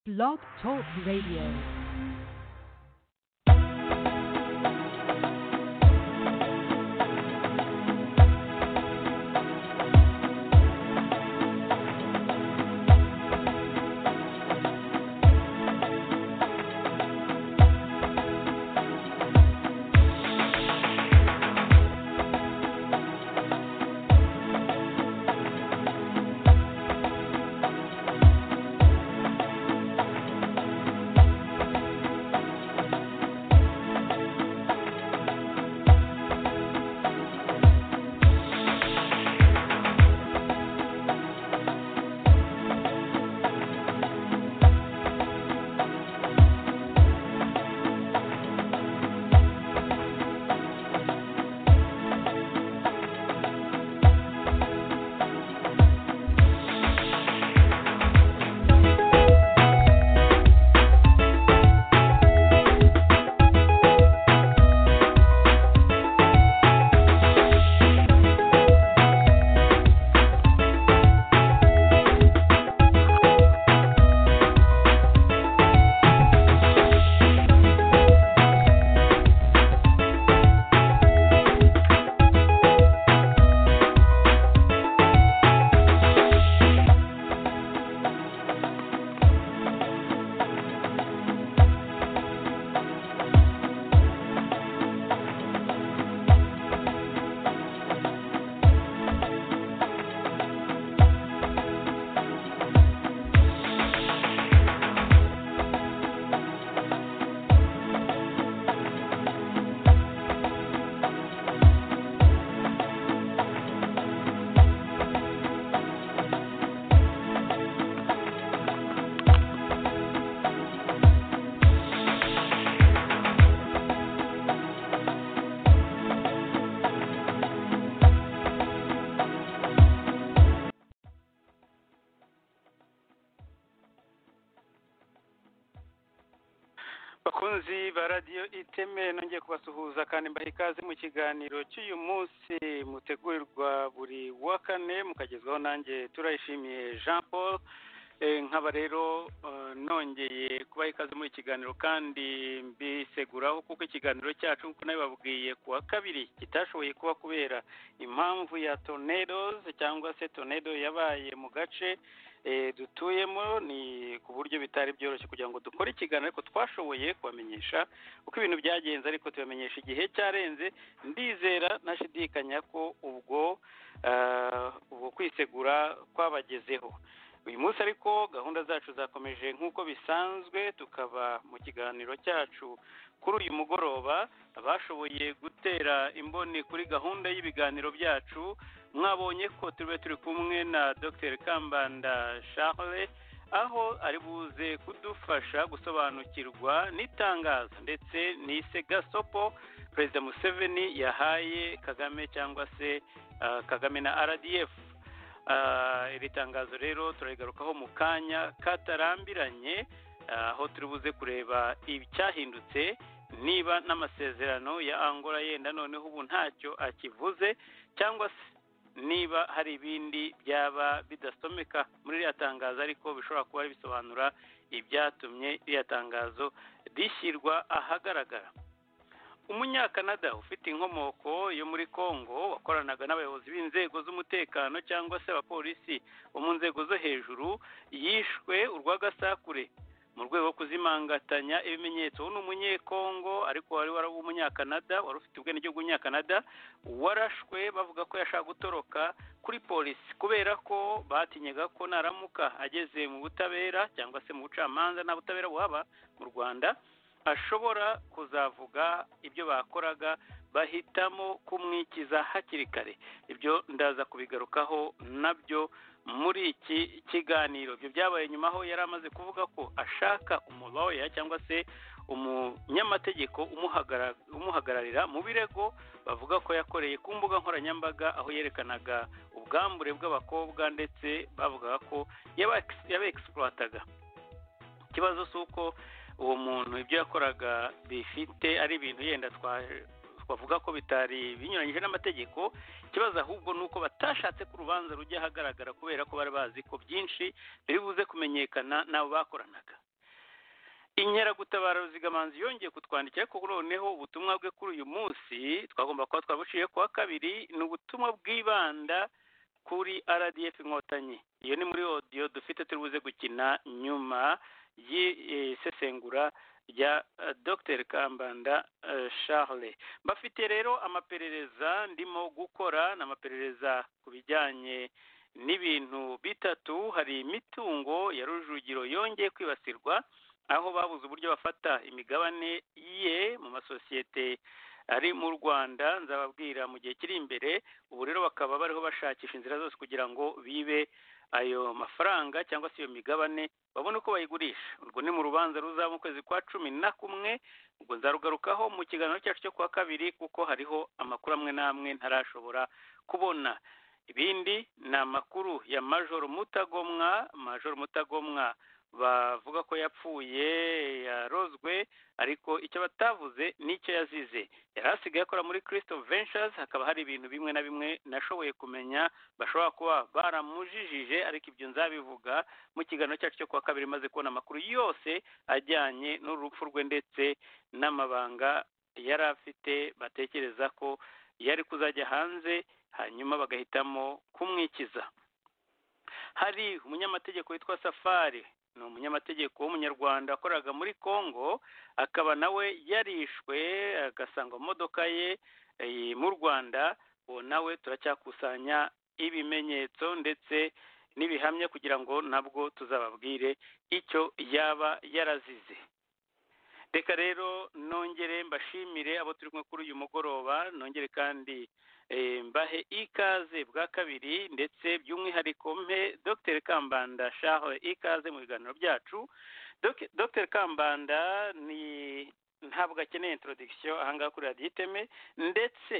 Blog Talk Radio. bakunzi ba radiyo iteme nongeye kubasuhuza kandi mbaha ikaze mu kiganiro cy'uyu munsi mutegurirwa buri wa kane mukagezwaho nanjye turayishimiye jean paul Eh, nkaba rero eh, nongeye kubaha ikaze muri iki kiganiro kandi mbiseguraho kuko ikiganiro cyacu nk'uko nabibabwiye ku wa kabiri kitashoboye kuba kubera impamvu ya tornadoes cyangwa se tornado yabaye mu gace eh, dutuyemo ni ku buryo bitari byoroshye kugira ngo dukore ikiganiro ariko twashoboye kubamenyesha uko ibintu byagenze ariko tubamenyesha igihe cyarenze ndizera ntashidikanya ko ubwo eh, ubwo kwisegura kwabagezeho uyu munsi ariko gahunda zacu zakomeje nk'uko bisanzwe tukaba mu kiganiro cyacu kuri uyu mugoroba bashoboye gutera imboni kuri gahunda y'ibiganiro byacu mwabonye ko turiwe turi kumwe na dr kambanda charles aho ari buze kudufasha gusobanukirwa n'itangazo ndetse n'isegasopo perezida museveni yahaye kagame cyangwa se ah, kagame na rdf Ah, iri tangazo rero turarigarukaho mu kanya katarambiranye aho turi buze kureba icyahindutse niba n'amasezerano ya angola yenda noneho ubu ntacyo akivuze cyangwa se niba hari ibindi byaba bidasomeka muri ririya tangazo ariko bishobora kuba bisobanura ibyatumye ririya tangazo rishyirwa ahagaragara umunyakanada ufite inkomoko yo muri kongo wakoranaga n'abayobozi b'inzego z'umutekano cyangwa se abapolisi bo mu nzego zo hejuru yishwe urw'agasakure mu rwego rwo kuzimangatanya ibimenyetso ubu ni umunyekongo ariko wari wari umunyakanada wari ufite ubwenegihugu w'umunyakanada warashwe bavuga ko yashaka gutoroka kuri polisi kubera ko batinyaga ko naramuka ageze mu butabera cyangwa se mu bucamanza nta butabera buhaba mu rwanda ashobora kuzavuga ibyo bakoraga bahitamo kumwikiza hakiri kare ibyo ndaza kubigarukaho nabyo muri iki kiganiro ibyo byabaye nyuma aho yari amaze kuvuga ko ashaka umuloya cyangwa se umunyamategeko umuhagararira mu birego bavuga ko yakoreye ku mbuga nkoranyambaga aho yerekanaga ubwambure bw'abakobwa ndetse bavugaga ko yabekisporataga ikibazo si uko uwo muntu ibyo yakoraga bifite ari ibintu yenda twavuga ko bitari binyuranyije n'amategeko ikibazo ahubwo ni uko batashatse ko urubanza rujya ahagaragara kubera ko bari bazi ko byinshi biri buze kumenyekana n'abo bakoranaga inkeragutabara ruzigamanzi yongeye kutwandikira ariko noneho ubutumwa bwe kuri uyu munsi twagomba kuba twabuciye kuwa kabiri ni ubutumwa bwibanda kuri rdf inkotanyi iyo ni muri odiyo dufite turi buze gukina nyuma y'isesengura rya eh, dr kambanda eh, charles bafite rero amaperereza ndimo gukora ni amaperereza ku bijyanye n'ibintu bitatu hari imitungo ya rujugiro yongeye kwibasirwa aho babuze uburyo bafata imigabane ye mu masosiyete ari mu rwanda nzababwira mu gihe kiri imbere ubu rero bakaba bariho bashakisha inzira zose kugira ngo bibe ayo mafaranga cyangwa se iyo migabane babone uko bayigurisha urwo ni mu rubanza ruzaba mu kwezi kwa cumi na kumwe ubwo nzarugarukaho mu kiganiro cyacu cyo kuwa kabiri kuko hariho amakuru amwe n'amwe ntarashobora kubona ibindi ni amakuru ya majoro mutagomwa majoro mutagomwa bavuga ko yapfuye yarozwe ariko icyo batavuze n'icyo yazize yari asigaye akora muri kirisito ventures hakaba hari ibintu bimwe na bimwe nashoboye kumenya bashobora kuba baramujijije ariko ibyo nzabivuga mu kiganiro cyacu cyo kuwa kabiri maze kubona amakuru yose ajyanye n'urupfu rwe ndetse n'amabanga yari afite batekereza ko yari kuzajya hanze hanyuma bagahitamo kumwikiza hari umunyamategeko witwa safari ni umunyamategeko w'umunyarwanda wakoraga muri congo akaba nawe yarishwe agasanga modoka ye eh, mu rwanda uwo nawe turacyakusanya ibimenyetso ndetse n'ibihamya kugira ngo nabwo tuzababwire icyo yaba yarazize reka rero nongere mbashimire abo turi kumwe kuri uyu mugoroba nongere kandi eh, mbahe ikaze bwa kabiri ndetse by'umwihariko mpe dr kambanda shaho ikaze mu biganiro byacu Dok- dr kambanda ni ntabwo akeneye introduction ahangaha kuri radiyo iteme ndetse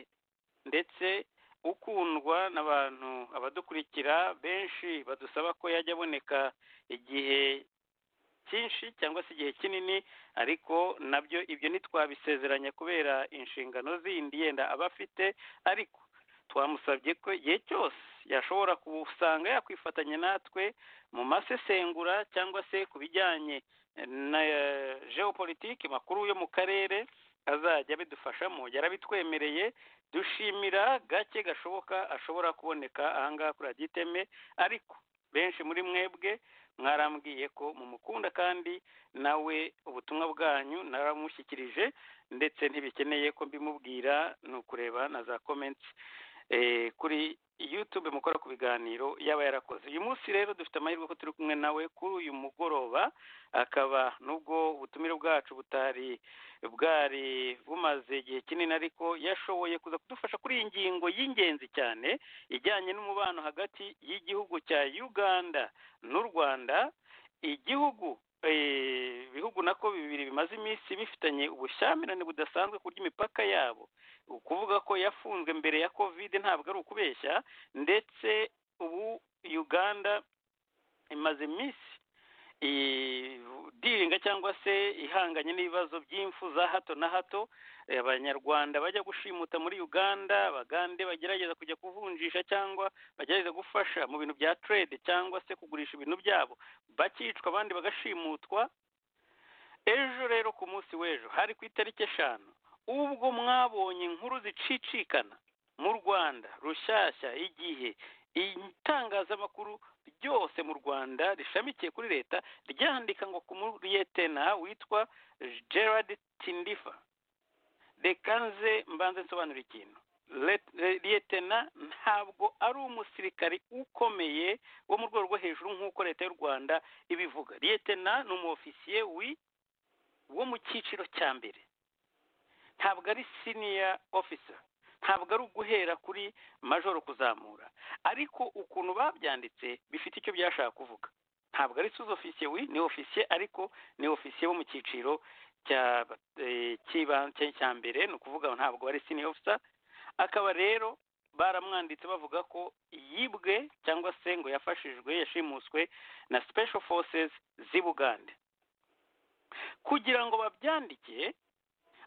ndetse ukundwa n'abantu abadukurikira benshi badusaba ko yajya aboneka igihe cyinshi cyangwa se igihe kinini ariko nabyo ibyo ntitwabisezeranya kubera inshingano zindi yenda aba afite ariko twamusabye ko igihe cyose yashobora gusanga yakwifatanya natwe mu masesengura cyangwa se ku bijyanye na eh, geopolitike makuru yo mu karere azajya abidufashamo yarabitwemereye dushimira gake gashoboka ashobora kuboneka ahangaha kuri radiyo iteme ariko benshi muri mwebwe mwarambwiye ko mumukunda kandi nawe ubutumwa bwanyu naramushyikirije ndetse ntibikeneye ko mbimubwira ni ukureba na za comments eh, kuri youtube mukora ku biganiro yaba yarakoze uyu munsi rero dufite amahirwe ko turi kumwe nawe kuri uyu mugoroba akaba nubwo ubutumire bwacu butari bwari bumaze igihe kinini ariko yashoboye kuza kudufasha kuri iyi ngingo y'ingenzi cyane ijyanye n'umubano hagati y'igihugu cya uganda n'u rwanda igihugu eh, ibihugu nako bibiri bimaze iminsi bifitanye ubushyamirane budasanzwe ku by'imipaka yabo ukuvuga ko yafunzwe mbere ya covid ntabwo ari ukubeshya ndetse ubu uganda imaze iminsi idiringa cyangwa se ihanganye n'ibibazo by'imfu za hato na hato Eh, abanyarwanda bajya gushimuta muri uganda abagande bagerageza kujya kuvunjisha cyangwa bagerageza gufasha mu bintu bya trade cyangwa se kugurisha ibintu byabo bakicwa abandi bagashimutwa ejo rero ku munsi w'ejo hari ku itariki eshanu ubwo mwabonye inkuru zicicikana mu rwanda rushyashya igihe itangazamakuru ryose mu rwanda rishamikiye kuri leta ryandika ngo ku muriyetena witwa gerard tindifa reka nze mbanze nsobanura ikintu Let- liyetena ntabwo ari umusirikari ukomeye wo mu rwego rwo hejuru nk'uko leta y'u rwanda ibivuga liyetena ni umu ofisiye wi wo mu cyiciro cya mbere ntabwo ari senior officer ntabwo ari uguhera kuri majoro kuzamura ariko ukuntu babyanditse bifite icyo byashaka kuvuga ntabwo ari sous officier wi ni officier ariko ni officier wo mu cyiciro cya eh, cy'iba- cya- cya mbere ni ukuvuga ngo ntabwo ari senior officer akaba rero baramwanditse bavuga ko yibwe cyangwa se ngo yafashijwe yashimuswe na special forces z'i bugande kugira ngo babyandike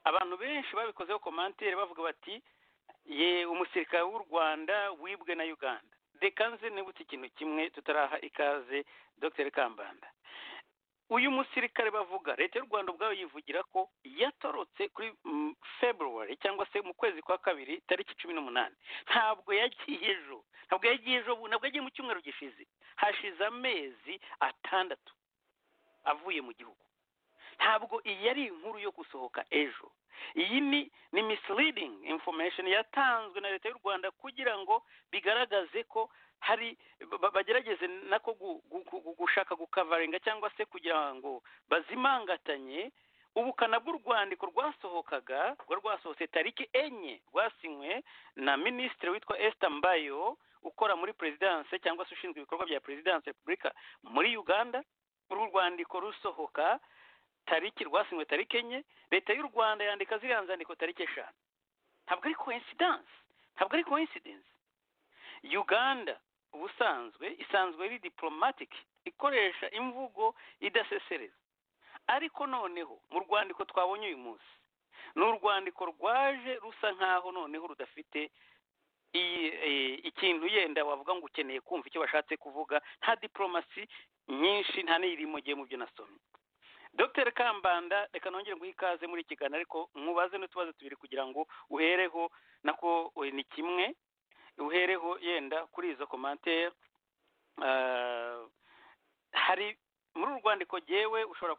abantu benshi babikozeho komantere bavuga bati ye umusirikare w'u rwanda wibwe na uganda reka nze nibutse ikintu kimwe tutaraha ikaze dr kambanda uyu musirikare bavuga leta y'u rwanda ubwayo yivugira ko yatorotse kuri february cyangwa se mu kwezi kwa kabiri tariki cumi n'umunani ntabwo yagiye ejo ntabwo yagiye ejo ntabwo yagiye mu cyumweru gishize hashize amezi atandatu avuye mu gihugu ntabwo iyi ari inkuru yo gusohoka ejo iyi ni ni misleading information yatanzwe na leta y'u rwanda kugira ngo bigaragaze ko hari bagerageze nako gushaka gukavaringa cyangwa se kugira ngo bazimangatanye ubukana bw'urwandiko rwasohokaga rwa rwasohotse tariki enye rwasinywe na minisitiri witwa esita mbayo ukora muri perezidanse cyangwa se ushinzwe ibikorwa bya perezidanse repubulika muri uganda uru rwandiko rusohoka tariki rwasinywe tariki enye leta y'u rwanda yandika ziriya nzandiko tariki eshanu ntabwo ari koinsidanse ntabwo ari koinsidense uganda ubusanzwe isanzwe ari diporomatike ikoresha imvugo idasesereza ariko noneho mu rwandiko twabonye uyu munsi ni urwandiko rwaje rusa nk'aho noneho rudafite ikintu yenda wavuga ngo ukeneye kumva icyo bashatse kuvuga nta diporomasi nyinshi nta n'irimo gihe mu byo nasomye dr kambanda reka nongere nguhe ikaze muri kiganiro ariko mubaze n'utubazo tubiri kugira ngo uhereho nako ni kimwe uhereho yenda kuri izo komantere hari muri uru rwandiko ngewe ushobora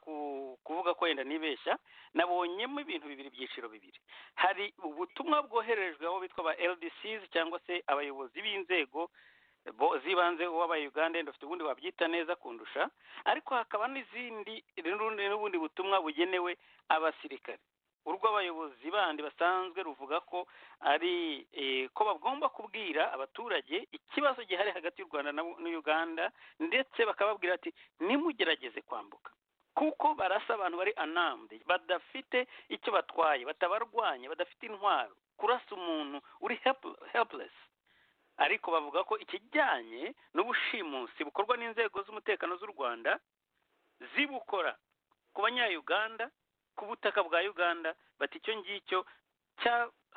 kuvuga ko wenda nibeshya nabonyemo ibintu bibiri byiciro bibiri hari ubutumwa bwoherejwe abo bitwa ba LDCs cyangwa se abayobozi b'inzego z'ibanze uwabaye uganda wenda ufite ubundi wabyita neza kundusha ariko hakaba n'izindi n'ubundi butumwa bugenewe abasirikare urw'abayobozi bandi basanzwe ruvuga ko ari ko bagomba kubwira abaturage ikibazo gihari hagati y'u rwanda n'uganda ndetse bakababwira ati nimugerageze kwambuka kuko barasa abantu bari anamde badafite icyo batwaye batabarwanya badafite intwaro kurasa umuntu uri helipuresi ariko bavuga ko ikijyanye n'ubushimusi bukorwa n'inzego z'umutekano z'u rwanda zibukora ku banyayuganda ku butaka bwa uganda bati icyo ngicyo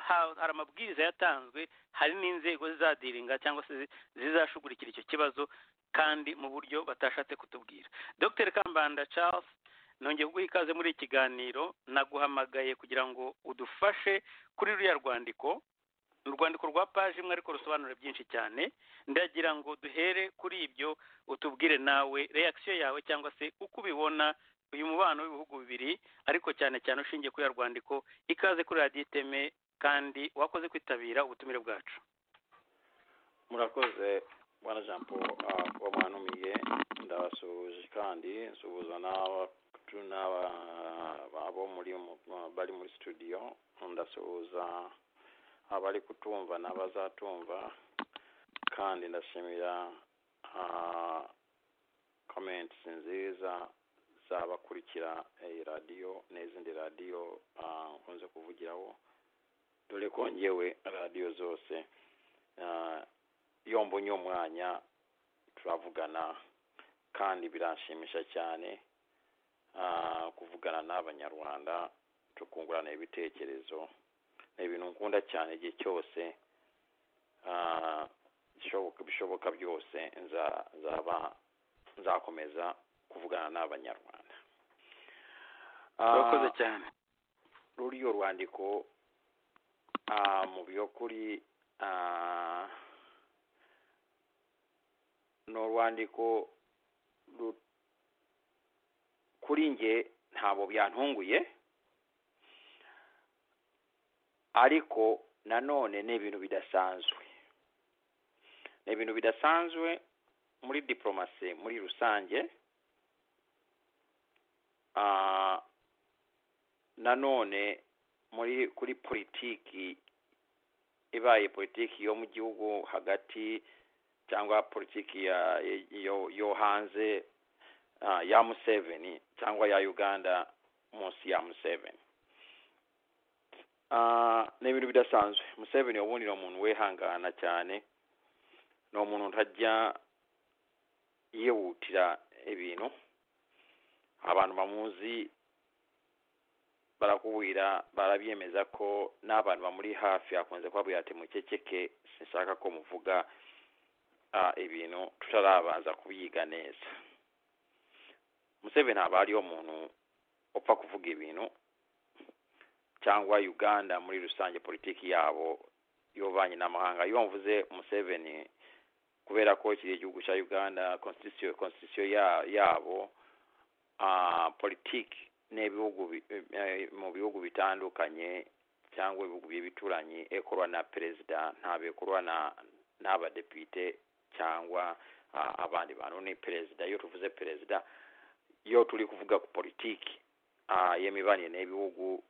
hari amabwiriza yatanzwe hari n'inzego zizadiringa cyangwa se zizashugurikira icyo kibazo kandi mu buryo batashatse kutubwira dr kambanda charles nongeye kuguha ikaze muri iki kiganiro naguhamagaye kugira ngo udufashe kuri ruriya rwandiko urwandiko rwa paji imwe ariko rusobanura byinshi cyane ndagira ngo duhere kuri ibyo utubwire nawe reakisiyo yawe cyangwa se uko ubibona uyu mubano w'ibihugu bibiri ariko cyane cyane ushingiye kuri rwandiko ikaze kuri radiyo iteme kandi wakoze kwitabira ubutumire bwacu murakoze bwana jean paul wamwanumiye ndabasuhuje kandi nsuhuza n'abo bari muri studio ndasuhuza abari kutumva n'abazatumva kandi ndashimira comments nziza zabakurikira iyi radiyo n'izindi radiyo nkunze kuvugiraho dore ko ngewe radiyo zose iyo mbonye umwanya turavugana kandi biranshimisha cyane kuvugana n'abanyarwanda tukungurana ibitekerezo ni ibintu nkunda cyane igihe cyose bishoboka byose nzaba nzakomeza kuvugana n'abanyarwanda urakoze cyane ruriyo rwandiko mu by'ukuri ni urwandiko kuri nge ntabwo byantunguye ariko nanone ni ibintu bidasanzwe ni ibintu bidasanzwe muri diporomasi muri rusange nanone muri kuri politiki ibaye politiki yo mu gihugu hagati cyangwa politiki yo hanze ya museveni cyangwa ya uganda munsi ya museveni ni ibintu bidasanzwe museveni ubundi ni umuntu wihangana cyane ni umuntu utajya yihutira ibintu abantu bamuzi barakubwira barabyemeza ko n'abantu bamuri hafi akunze kubabwira ati mukekeke sinshaka ko muvuga ibintu tutarabanza kubyiga neza museveni aba ariho muntu upfa kuvuga ibintu cyangwa uganda muri rusange politiki yabo y'ububanyi n'amahanga iyo mvuze museveni kubera ko kiriya gihugu cya uganda constitution constitution ya- yabo ah, politiki n'ibihugu bi- eh, mu bihugu bitandukanye cyangwa ibihugu by'ibituranyi ekorwa na perezida ntabekorwa na n'abadepite cyangwa ah, abandi bantu ni perezida iyo tuvuze perezida iyo turi kuvuga ku politiki ah, y'imibanire n'ibihugu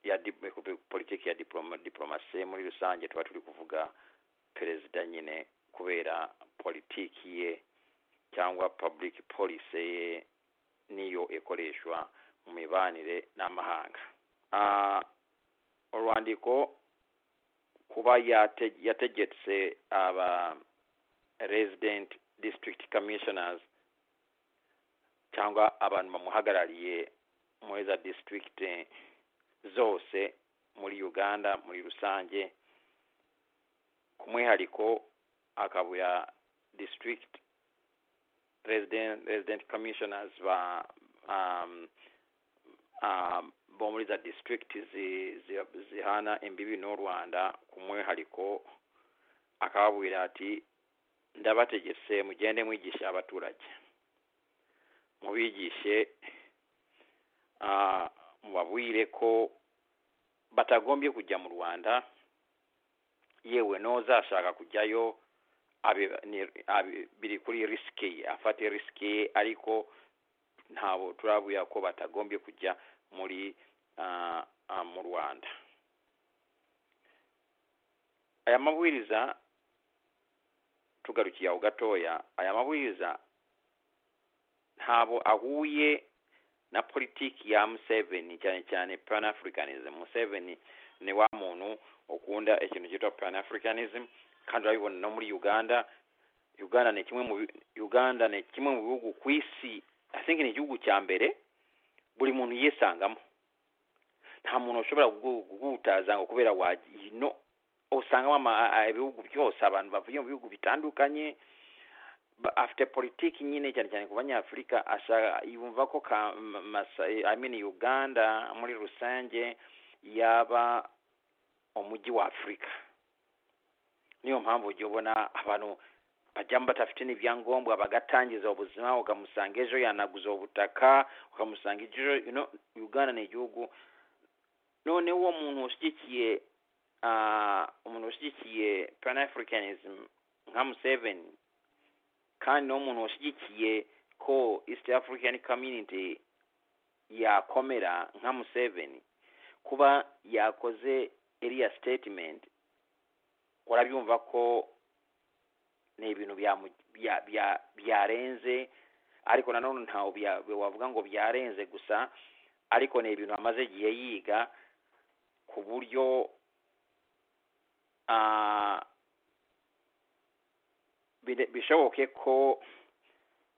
ya dip- politiki ya diploma, diplomasi muri rusange tuba turi kuvuga perezida nyine kubera politiki ye cyangwa public policy ye niyo ikoreshwa mu mibanire n'amahanga Ah, urwandiko kuba yate- yategetse aba resident district commissioners cyangwa abantu bamuhagarariye muri za district zose muri uganda muri rusange ku mwihariko akabuya district resident, resident commissioners ba um, um, bo muri za district zi- zi- zihana imbibi n'u rwanda ku mwihariko akababwira ati ndabategetse mugende mwigisha abaturage mubigishe ah, mubabwire ko batagombye kujya mu rwanda yewe n'uzashaka kujyayo abe- ni- abe- biri kuri risike ye afate risike ye ariko ntabo turabuya ko batagombye kujya muri ah, ah, mu rwanda aya mabwiriza tugarukiye aho gatoya aya mabwiriza ntabwo ahuye na politiki ya museveni cyane cyane pan africanism museveni ni wa muntu ukunda ikintu cyitwa pan africanism kandi urabibona no muri uganda uganda ni kimwe mu bi- uganda ni kimwe mu bihugu ku isi i think ni igihugu cya mbere buri muntu yisangamo nta muntu ushobora kugu- kuguhutaza ngo kubera waji no usangamo ama- a- a- ibihugu byose abantu bavuye mu bihugu bitandukanye ba- afite politiki nyine cyane cyane ku banyafurika ashaka yumva ko ka, m- masa, I mean uganda muri rusange yaba umujyi wa afurika niyo mpamvu ujya ubona abantu bajyamo badafite n'ibyangombwa bagatangiza ubuzima ukamusanga ejo yanaguza ubutaka ukamusanga ejo you know, uganda ni igihugu none uwo muntu ushyigikiye ah, umuntu ushyigikiye pan africanism nka museveni kandi n'umuntu washyigikiye ko east african community yakomera nka museveni kuba yakoze iriya statement urabyumva ko ni ibintu byamu- bya- bya- byarenze ariko nanone ntawe bya- wavuga ngo byarenze gusa ariko ni ibintu amaze igihe yiga ku buryo ah, bide- bishoboke ko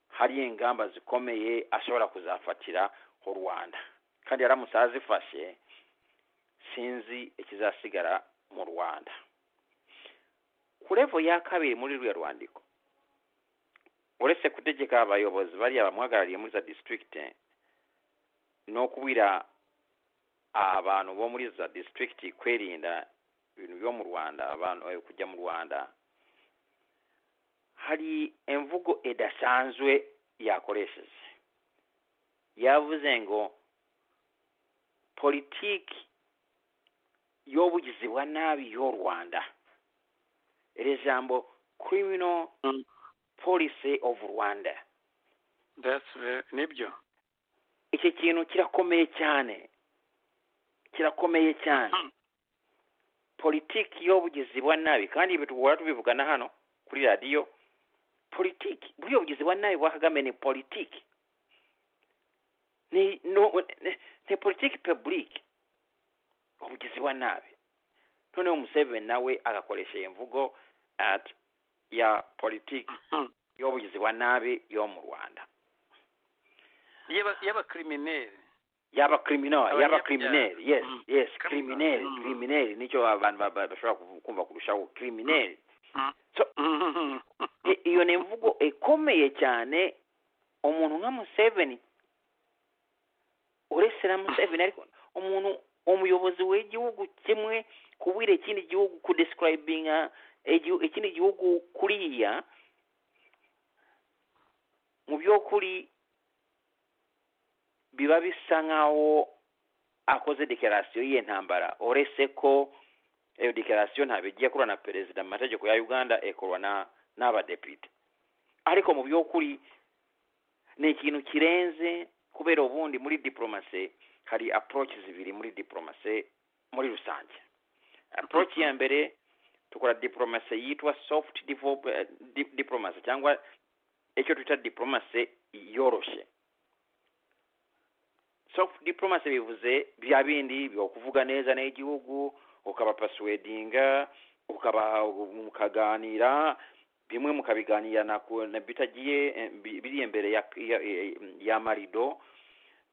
hari ingamba zikomeye ashobora kuzafatira u rwanda kandi aramutse azifashe sinzi ikizasigara mu rwanda ku revo ya kabiri muri ruriya rwandiko uretse gutegeka abayobozi bariya bamuhagarariye muri za district no kubwira abantu bo muri za district kwirinda ibintu byo mu rwanda abantu eh, kujya mu rwanda hari imvugo idasanzwe yakoresheje yavuze ngo politiki y'ubugizi bwa nabi y'u rwanda iri jambo criminal Mm. policy of rwanda That's very- nibyo iki kintu kirakomeye cyane kirakomeye cyane Mm. politiki y'ubugizi bwa nabi kandi ibi tugora tubivugana hano kuri radiyo politiki buriya bugizi bwa nabi bwa kagame ni politiki ni no, ni, ni politiki pebulike ubugizi bwa nabi noneho museveni nawe agakoresha iyo mvugo at ya politiki Mhm. y'ubugizi bwa nabi yo mu rwanda Y'aba- y'abakrimineri yaba criminal Abanyabyaha. yaba criminal yes Mm. yes Criminal. criminal Mm. criminal nicyo abantu ba- ba- bashobora kuvu- kumva kurushaho criminal Mhm. I- iyo ni imvugo ikomeye cyane umuntu nka Museveni ndetse na museveni ariko umuntu umuyobozi w'igihugu kimwe kubwira ikindi gihugu kudesikirayibinga igihu- ikindi gihugu kuriya mu by'ukuri biba bisa nk'aho akoze dekarasiyo y'iyo ntambara uretse ko iyo dekarasiyo ntabwo igiye kurana na perezida mu mategeko ya uganda ikorwa na- n'abadepite ariko mu by'ukuri ni ikintu kirenze kubera ubundi muri diporomasi hari approaches zibiri muri diporomasi muri rusange approach ya mbere tukora diporomasi yitwa soft develop- eh, di- diplomasi cyangwa icyo twita diporomasi yoroshye soft diplomasi bivuze bya bindi byo kuvuga neza n'igihugu ukaba persuadinga ukaba mukaganira bimwe mukabiganira na ku- na bitagiye eh, bi- biri imbere ya, ya, ya- ya marido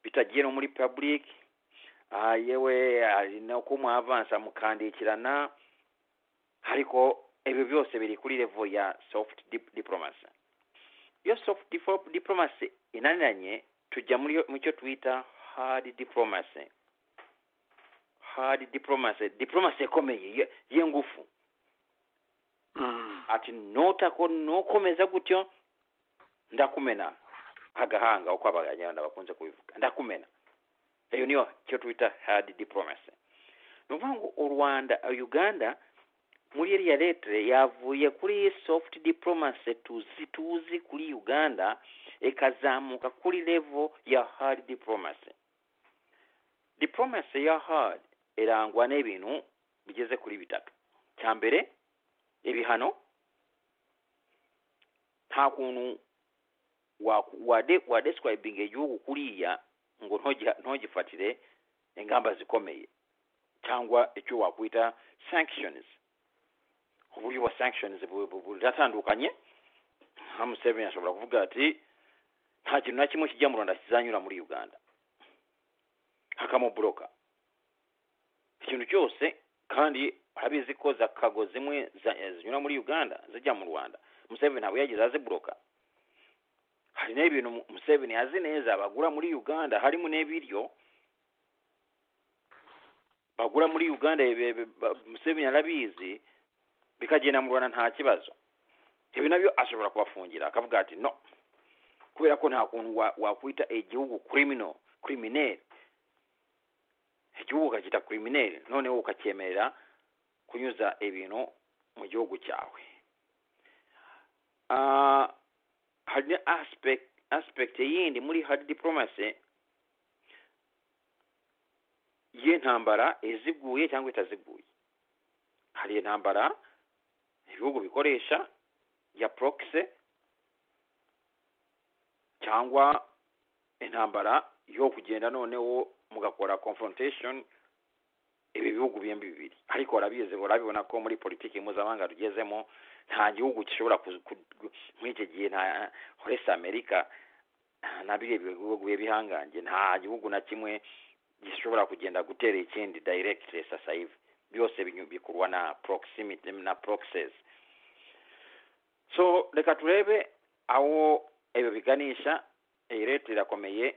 bitagiye no muri public ah, yewe hari no kumwa avansa mukandikirana ariko ibyo byose biri kuri level ya soft dip- diplomacy iyo soft difo- diplomacy inaniranye tujya muri yo- mu cyo twita hard diplomacy hard diplomacy diplomacy ikomeye ye- y'ingufu ati nutako nukomeza gutyo ndakumena agahanga uko abanyarwanda bakunze kubivuga ndakumena iyo niyo cyo twita hard diplomacy ni ukuvuga ngo u rwanda uganda muri iriya letere yavuye kuri soft diplomacy tuzi tuzi kuri uganda ikazamuka kuri level ya hard diplomacy diplomacy ya hard irangwa n'ibintu bigeze kuri bitatu cya mbere ibihano nta kuntu wa- wade wadescribinga igihugu kuriya ngo ntogi- ntogifatire ingamba zikomeye cyangwa icyo wakwita sanctions uburyo bwa sanctions bu- bu- buratandukanye nka museveni ashobora kuvuga ati nta kintu na kimwe kijya mu rwanda kizanyura muri uganda akamuburoka ikintu cyose kandi urabizi ko za kago zimwe za- eh, zinyura muri uganda zijya mu rwanda museveni ntabwo yageze aziburoka hari n'ibintu mu- museveni azi neza bagura muri uganda harimo n'ibiryo bagura muri uganda be- be- ba- museveni arabizi bikagenda mu rwanda nta kibazo ibi nabyo ashobora kubafungira akavuga ati no kubera ko nta kuntu wa- wakwita igihugu criminal criminel igihugu ukacyita criminel noneho ukacyemerera kunyuza ibintu mu gihugu cyawe Ah, hari na aspect aspect yindi muri hard diplomacy y'intambara iziguye cyangwa itaziguye hari intambara ibihugu bikoresha ya proxy cyangwa intambara yo kugenda noneho mugakora confrontation ibi bihugu byombi bibiri ariko barabizi barabibona ko muri politiki mpuzamahanga tugezemo nta gihugu gishobora ku- ku- ku- muri icyo gihe nta- uretse amerika na biriya bihugu bihangange nta gihugu na kimwe gishobora kugenda gutera ikindi direct sasa hivi byose binyu- bikurwa na proximity na proxies so reka turebe aho ibyo biganisha iyi reta irakomeye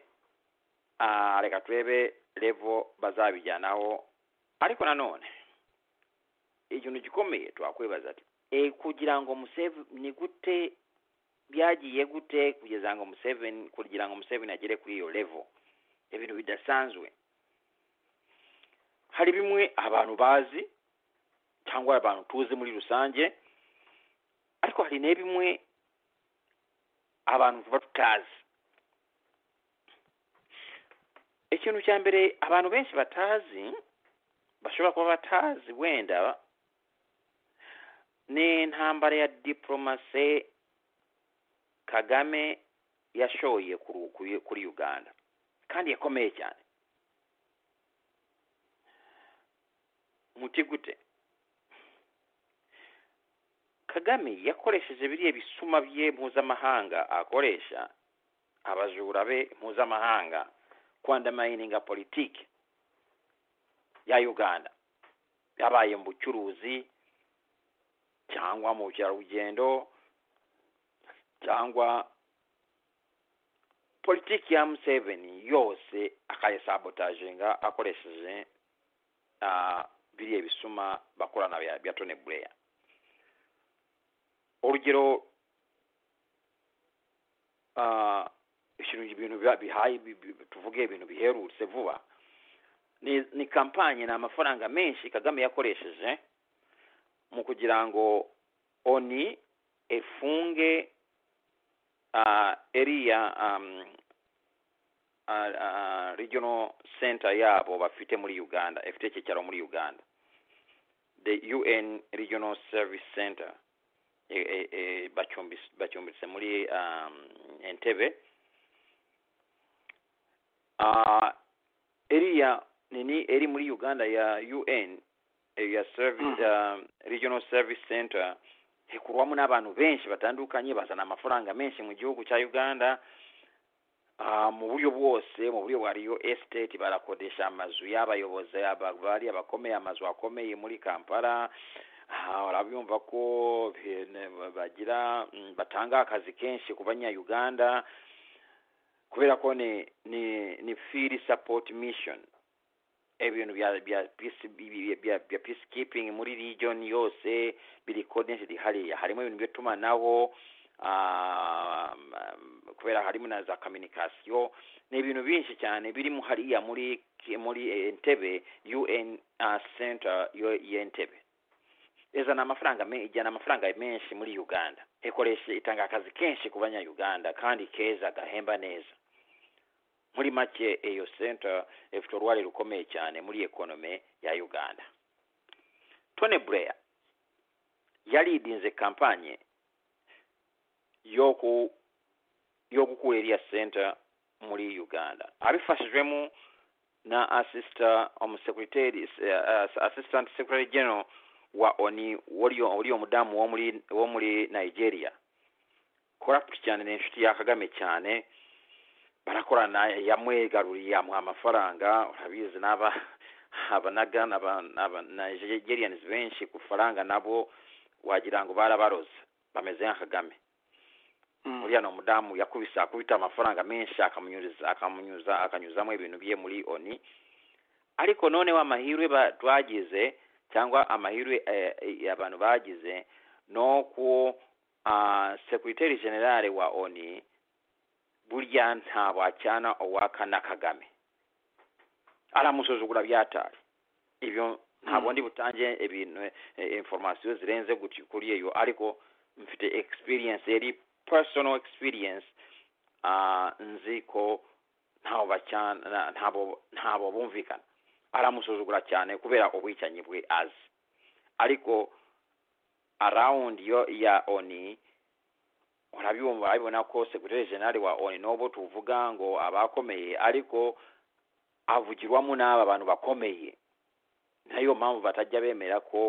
Ah, reka turebe level bazabijyanaho ariko nanone ikintu gikomeye twakwibaza ati e kugira ngo Museveni ni gute byagiye gute kugeza ngo Museveni kugira ngo Museveni agere kuri iyo level ibintu bidasanzwe hari bimwe abantu bazi cyangwa abantu tuzi muri rusange ariko hari ne bimwe abantu tuba tutazi ikintu cya mbere abantu benshi batazi bashobora kuba batazi wenda ni intambara ya diporomasi kagame yashoye kuri- kuri- kuri uganda kandi yakomeye cyane muti gute kagame yakoresheje biriya bisuma bye mpuzamahanga akoresha abajura be mpuzamahanga kwandamayininga politiki ya uganda yabaye mu bucuruzi cyangwa mu bukerarugendo cyangwa politiki ya museveni yose akayisabotaginga akoresheje ah, biriya bisuma bakorana bya- bya tony blair urugero ah, ikintu ibintu biba- bihaye bi- bi- tuvuge ibintu biherutse vuba ni ni kampanye ni amafaranga menshi kagame yakoresheje mu kugira ngo oni efunge uh, eriya um, uh, uh, regional center yabo bafite muri uganda ifite icyicaro muri uganda the un regional service center e, e, e, bacyumbis- bacyumbitse muri um, entebe uh, eriya nini eri muri uganda ya un eh, ya service, um, regional service center hekurwamu n'abantu benshi batandukanye bazana amafaranga menshi mu gihugu cya uganda Ah, mu buryo bwose mu buryo bwa riyo esiteti barakodesha amazu y'abayobozi aba- bari abakomeye amazu akomeye muri kampala Ah, urabyumva ko eh, ne- bagira mm, batanga akazi kenshi ku banyauganda kubera ko ni ni ni field support mission ibintu bya bya peace bya- bya bya peacekeeping muri region yose biri coordinated hariya harimo ibintu by'itumanaho um, um, kubera harimo na za communication ni ibintu byinshi cyane birimo hariya muri muri entebe un uh, center yo- y'entebe izana amafaranga me- ijyana amafaranga menshi muri uganda ikoresha itanga akazi kenshi ku banyauganda kandi keza gahemba neza muri make iyo center ifite uruhare rukomeye cyane muri ekonome ya uganda tony blair yaridinze kampanye yo ku yo gukura iriya center muri uganda abifashijwemo na assistant umusekreteri uh, assistant secretary general wa oni wariyo wariyo mudamu wo muri wo muri nigeria corrupt cyane ni inshuti ya kagame cyane barakorana yamwegaruriye yamuha amafaranga urabizi n'aba abanaga abanigeriyani benshi ku faranga nabo wagira ngo barabaroze bameze nka kagame Mm. uriya ni umudamu yakubise akubita amafaranga menshi akamunyuriza akamunyuza akanyuzamo ibintu bye muri oni ariko noneho amahirwe ba- twagize cyangwa amahirwe eh, eh, abantu bagize ni uko ah, sekreteri generale wa oni burya ntabwo acyana uwaka na kagame aramusuzugura byataye ibyo nta Mm. bundi butange ibintu eh, information zirenze gutyo kuri iyo ariko mfite experience yari personal experience ah, nzi ko ntabo bacyana na- ntabo ntabo bumvikana aramusuzugura cyane kubera ubwicanyi bwe azi ariko around yo ya oni urabyumva abibona ko secretary general wa oni n'ubu tuvuga ngo abakomeye ariko avugirwamo n'aba bantu bakomeye nayo mpamvu batajya bemera ko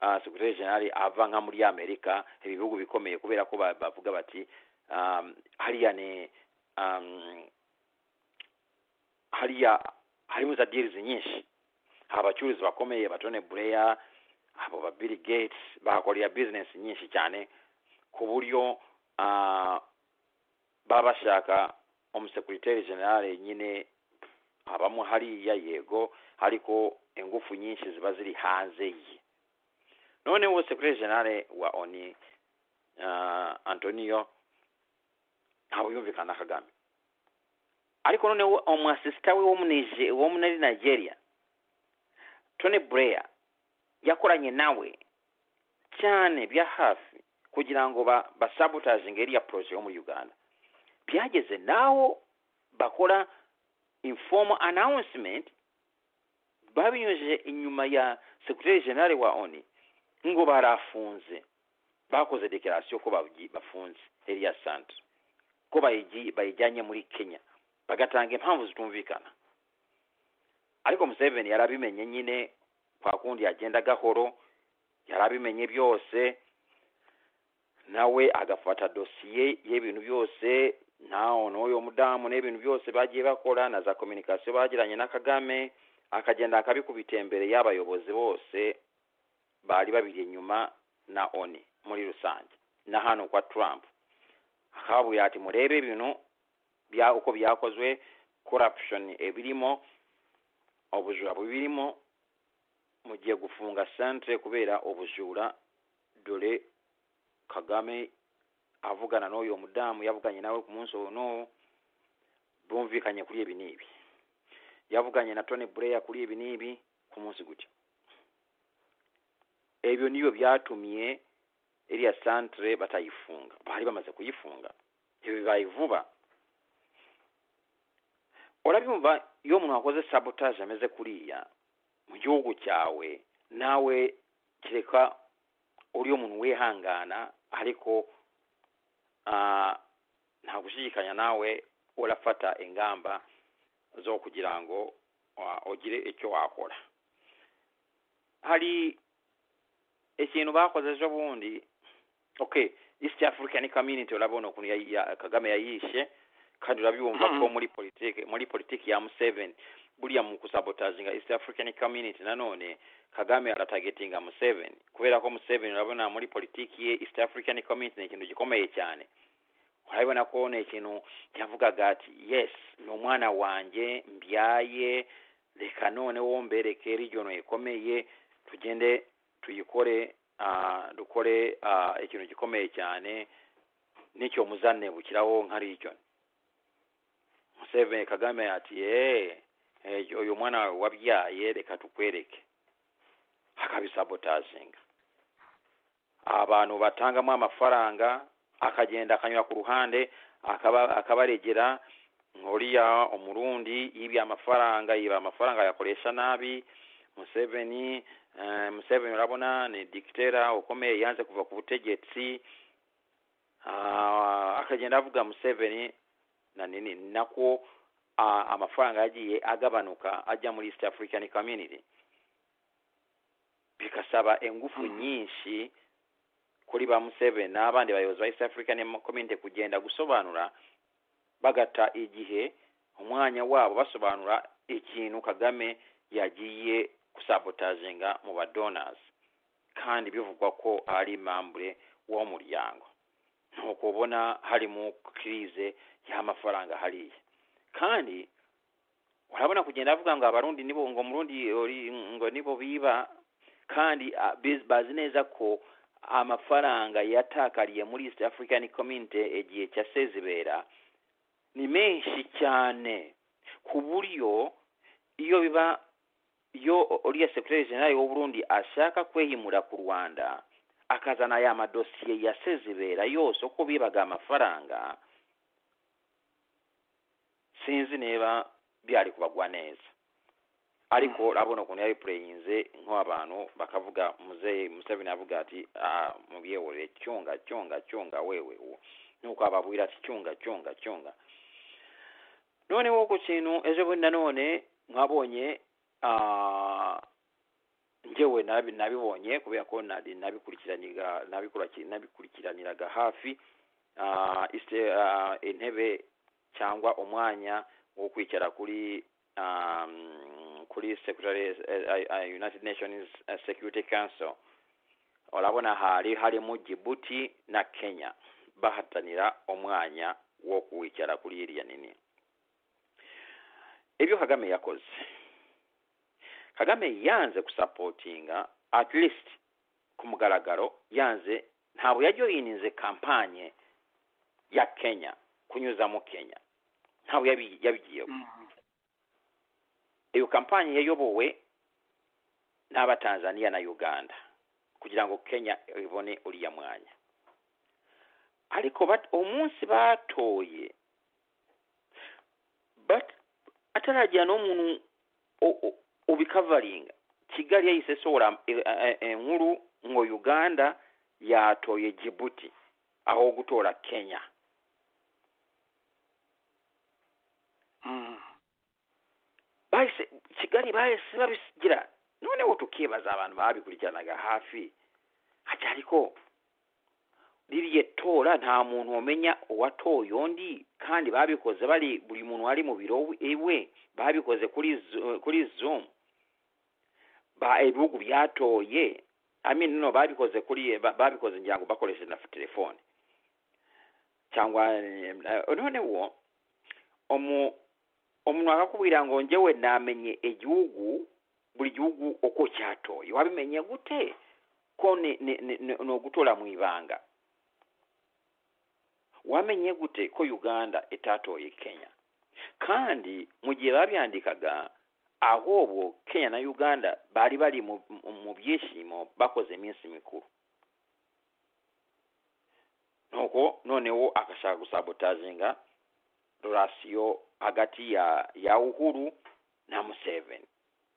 uh, secretary general ava nka muri amerika ibihugu bikomeye kubera ko ba- bavuga bati um, hariya ni um, hariya harimo za deals nyinshi hari abacuruzi bakomeye batone bureya abo ba bill gates bahakorera business nyinshi cyane ku buryo ah, baba bashaka umusekiriteri generale nyine abamo hariya yego ariko ingufu nyinshi ziba ziri hanze ye noneho sekiriteri generale wa oni ah, antonio ntabwo yumvikana na kagame ariko noneho umusisita we wo mu Nije- wo muri nigeria tony blair yakoranye nawe cyane bya hafi kugira ngo ba- basabotaginge iriya poroje yo muri uganda byageze naho bakora informal announcement babinyujije inyuma ya secretary general wa oni ngo barafunze bakoze declaration ko babyi- bafunze iriya centre ko bayigi- bayijyanye muri kenya bagatanga impamvu zitumvikana ariko museveni yarabimenye nyine kwa kundi yagenda gahoro yarabimenye byose nawe agafata dosiye y'ibintu byose naho n'uyo mudamu n'ibintu byose bagiye bakora na za kominikasiyo bagiranye na kagame akagenda akabikubita imbere y'abayobozi bose bari babiri inyuma na oni muri rusange na hano kwa trump akabuye ati murebe ibintu bya uko byakozwe corruption ebirimo obujura bubirimo mugiye gufunga centre kubera obujura dore kagame avugana n'uyu mudamu yavuganye nawe ku munsi uwo n'uwo bumvikanye kuri ibi n'ibi yavuganye na tony blair kuri ibi n'ibi ku munsi gutya ebyo niyo byatumye iriya centre batayifunga bari bamaze kuyifunga ibi bibaye vuba urabyumva iyo umuntu wakoze sabotage ameze kuriya mu gihugu cyawe nawe kereka uri umuntu wihangana ariko ah, nta gushidikanya nawe urafata ingamba zo kugira ngo ah, ugire icyo wakora hari ikintu bakoze ejo bundi okay east african community urabona ukuntu yayi- ya- kagame yayishe kandi urabyumva ko muri politiki muri politiki ya museveni buriya mu kusabotazinga east african community nanone kagame aratagetinga museveni kubera ko museveni urabona muri politiki ye east african community ni ikintu gikomeye cyane urabibona ko ni ikintu yavugaga ati yes ni umwana wanjye mbyaye reka noneho mbereke region ikomeye tugende tuyikore ah, dukore ah, ikintu gikomeye cyane n'icyo muzanebukiraho nka region Museveni Kagame ati eh eh, uyu mwana wawe wabyaye reka tukwereke akabisabotazinga abantu batangamo amafaranga akagenda akanyura ku ruhande akaba akabaregera uriya umurundi yibye amafaranga yiba amafaranga ayakoresha nabi Museveni eh, Museveni urabona ni dictator ukomeye yanze kuva ku butegetsi Ah, akagenda avuga Museveni na nini nako ah, amafaranga yagiye agabanuka ajya muri east african community bikasaba ingufu nyinshi kuri ba museveni n'abandi bayobozi ba east african community kugenda gusobanura bagata igihe umwanya wabo basobanura ikintu kagame yagiye gusabotazinga mu ba donors kandi bivugwa ko ari mambure w'umuryango nuko ubona hari mu kirize y'amafaranga hariya kandi urabona kugenda avuga ngo abarundi nibo ngo murundi ori- ngo nibo biba kandi ah, biz- bazi neza ko amafaranga yatakariye muri east african community igihe cya sezibera ni menshi cyane ku buryo iyo biba iyo uriya secretary general w'uburundi ashaka kwehimura ku rwanda akazana ya madosiye ya sezibera yose uko bibaga amafaranga sinzi niba byari kubagwa neza ariko urabona ukuntu yari pureyinze nk'abantu bakavuga muzehe museveni avuga ati "Ah, mubiyewore cyunga cyunga cyunga wewe uwo." nuko ababwira ati cyunga cyunga cyunga noneho ku kintu ejo bundi nanone mwabonye ah, njyewe nabi- nabibonye kubera ko nari nabikurikiraniga nabikuraki- nabikurikiraniraga hafi ah, iste- ah, intebe cyangwa umwanya wo kwicara kuri um, kuri secretary eh, eh, eh, United Nations eh, Security Council urabona hari harimo Djibouti na Kenya bahatanira umwanya wo kwicara kuri iriya nini ibyo Kagame yakoze Kagame yanze gusapotinga at least ku mugaragaro yanze ntabwo yajoyininze kampanye ya Kenya kunyuzamo Kenya ntabwo yabi- yabigiyeho iyo kampanye yayobowe n'abatanzania na uganda kugira ngo kenya ibone uriya mwanya ariko bat- umunsi batoye bat- ataragira n'umuntu u- u- ubikavaringa kigali yahise isohora eh, eh, eh, inkuru ngo uganda yatoye jibuti aho gutora kenya bahise kigali bahise babigira noneho tukibaza abantu babikurikiranaga hafi ati ariko ririya tora nta muntu wamenya uwatoye undi kandi babikoze bari buri muntu wari mu biro we- iwe babikoze kuri Zo- kuri zoom ba ibihugu byatoye I mean, no babikoze kuri ba- babikoze ngira ngo bakoresheje na telefone cyangwa eh, noneho omu omuntu akakubwira ngo njyewe namenye igihugu buri gihugu uko cyatoye wabimenye gute ko ni ni- ni- ni ni ugutora mu ibanga wamenye gute ko uganda itatoye kenya kandi mu gihe babyandikaga ahubwo kenya na uganda bari bari mu mu byishimo bakoze iminsi mikuru nuko noneho agashaka gusabotazinga rasiyo hagati ya ya uhuru na museveni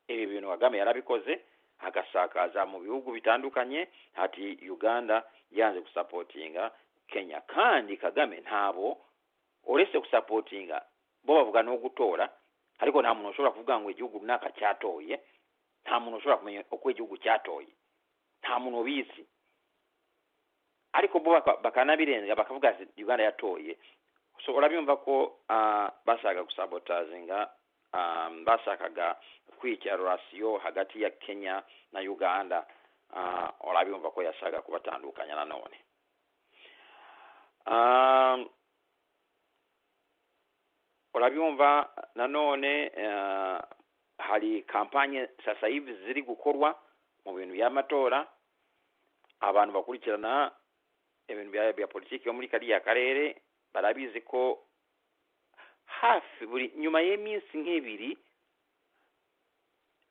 ibi bintu kagame yarabikoze agasakaza mu bihugu bitandukanye hati uganda yanze gusapotinga kenya kandi kagame ntabo uretse gusapotinga bo bavuga no gutora ariko nta muntu ushobora kuvuga ngo igihugu runaka cyatoye nta muntu ushobora kumenya uko igihugu cyatoye nta muntu ubizi ariko bo baka- bakanabirenga bakavuga ati uganda yatoye so urabimva ko ah, bashaka gusabotazinga ah, bashakaga kwica rasiyo hagati ya kenya na uganda Ah, urabimva ko yashaka kubatandukanya nanone Ah, urabimva nanone ah, hari kampanye sasa hivi ziri gukorwa mu bintu by'amatora abantu bakurikirana ibintu bya bya politiki yo muri kariya karere barabizi ko hafi buri nyuma y'iminsi nk'ibiri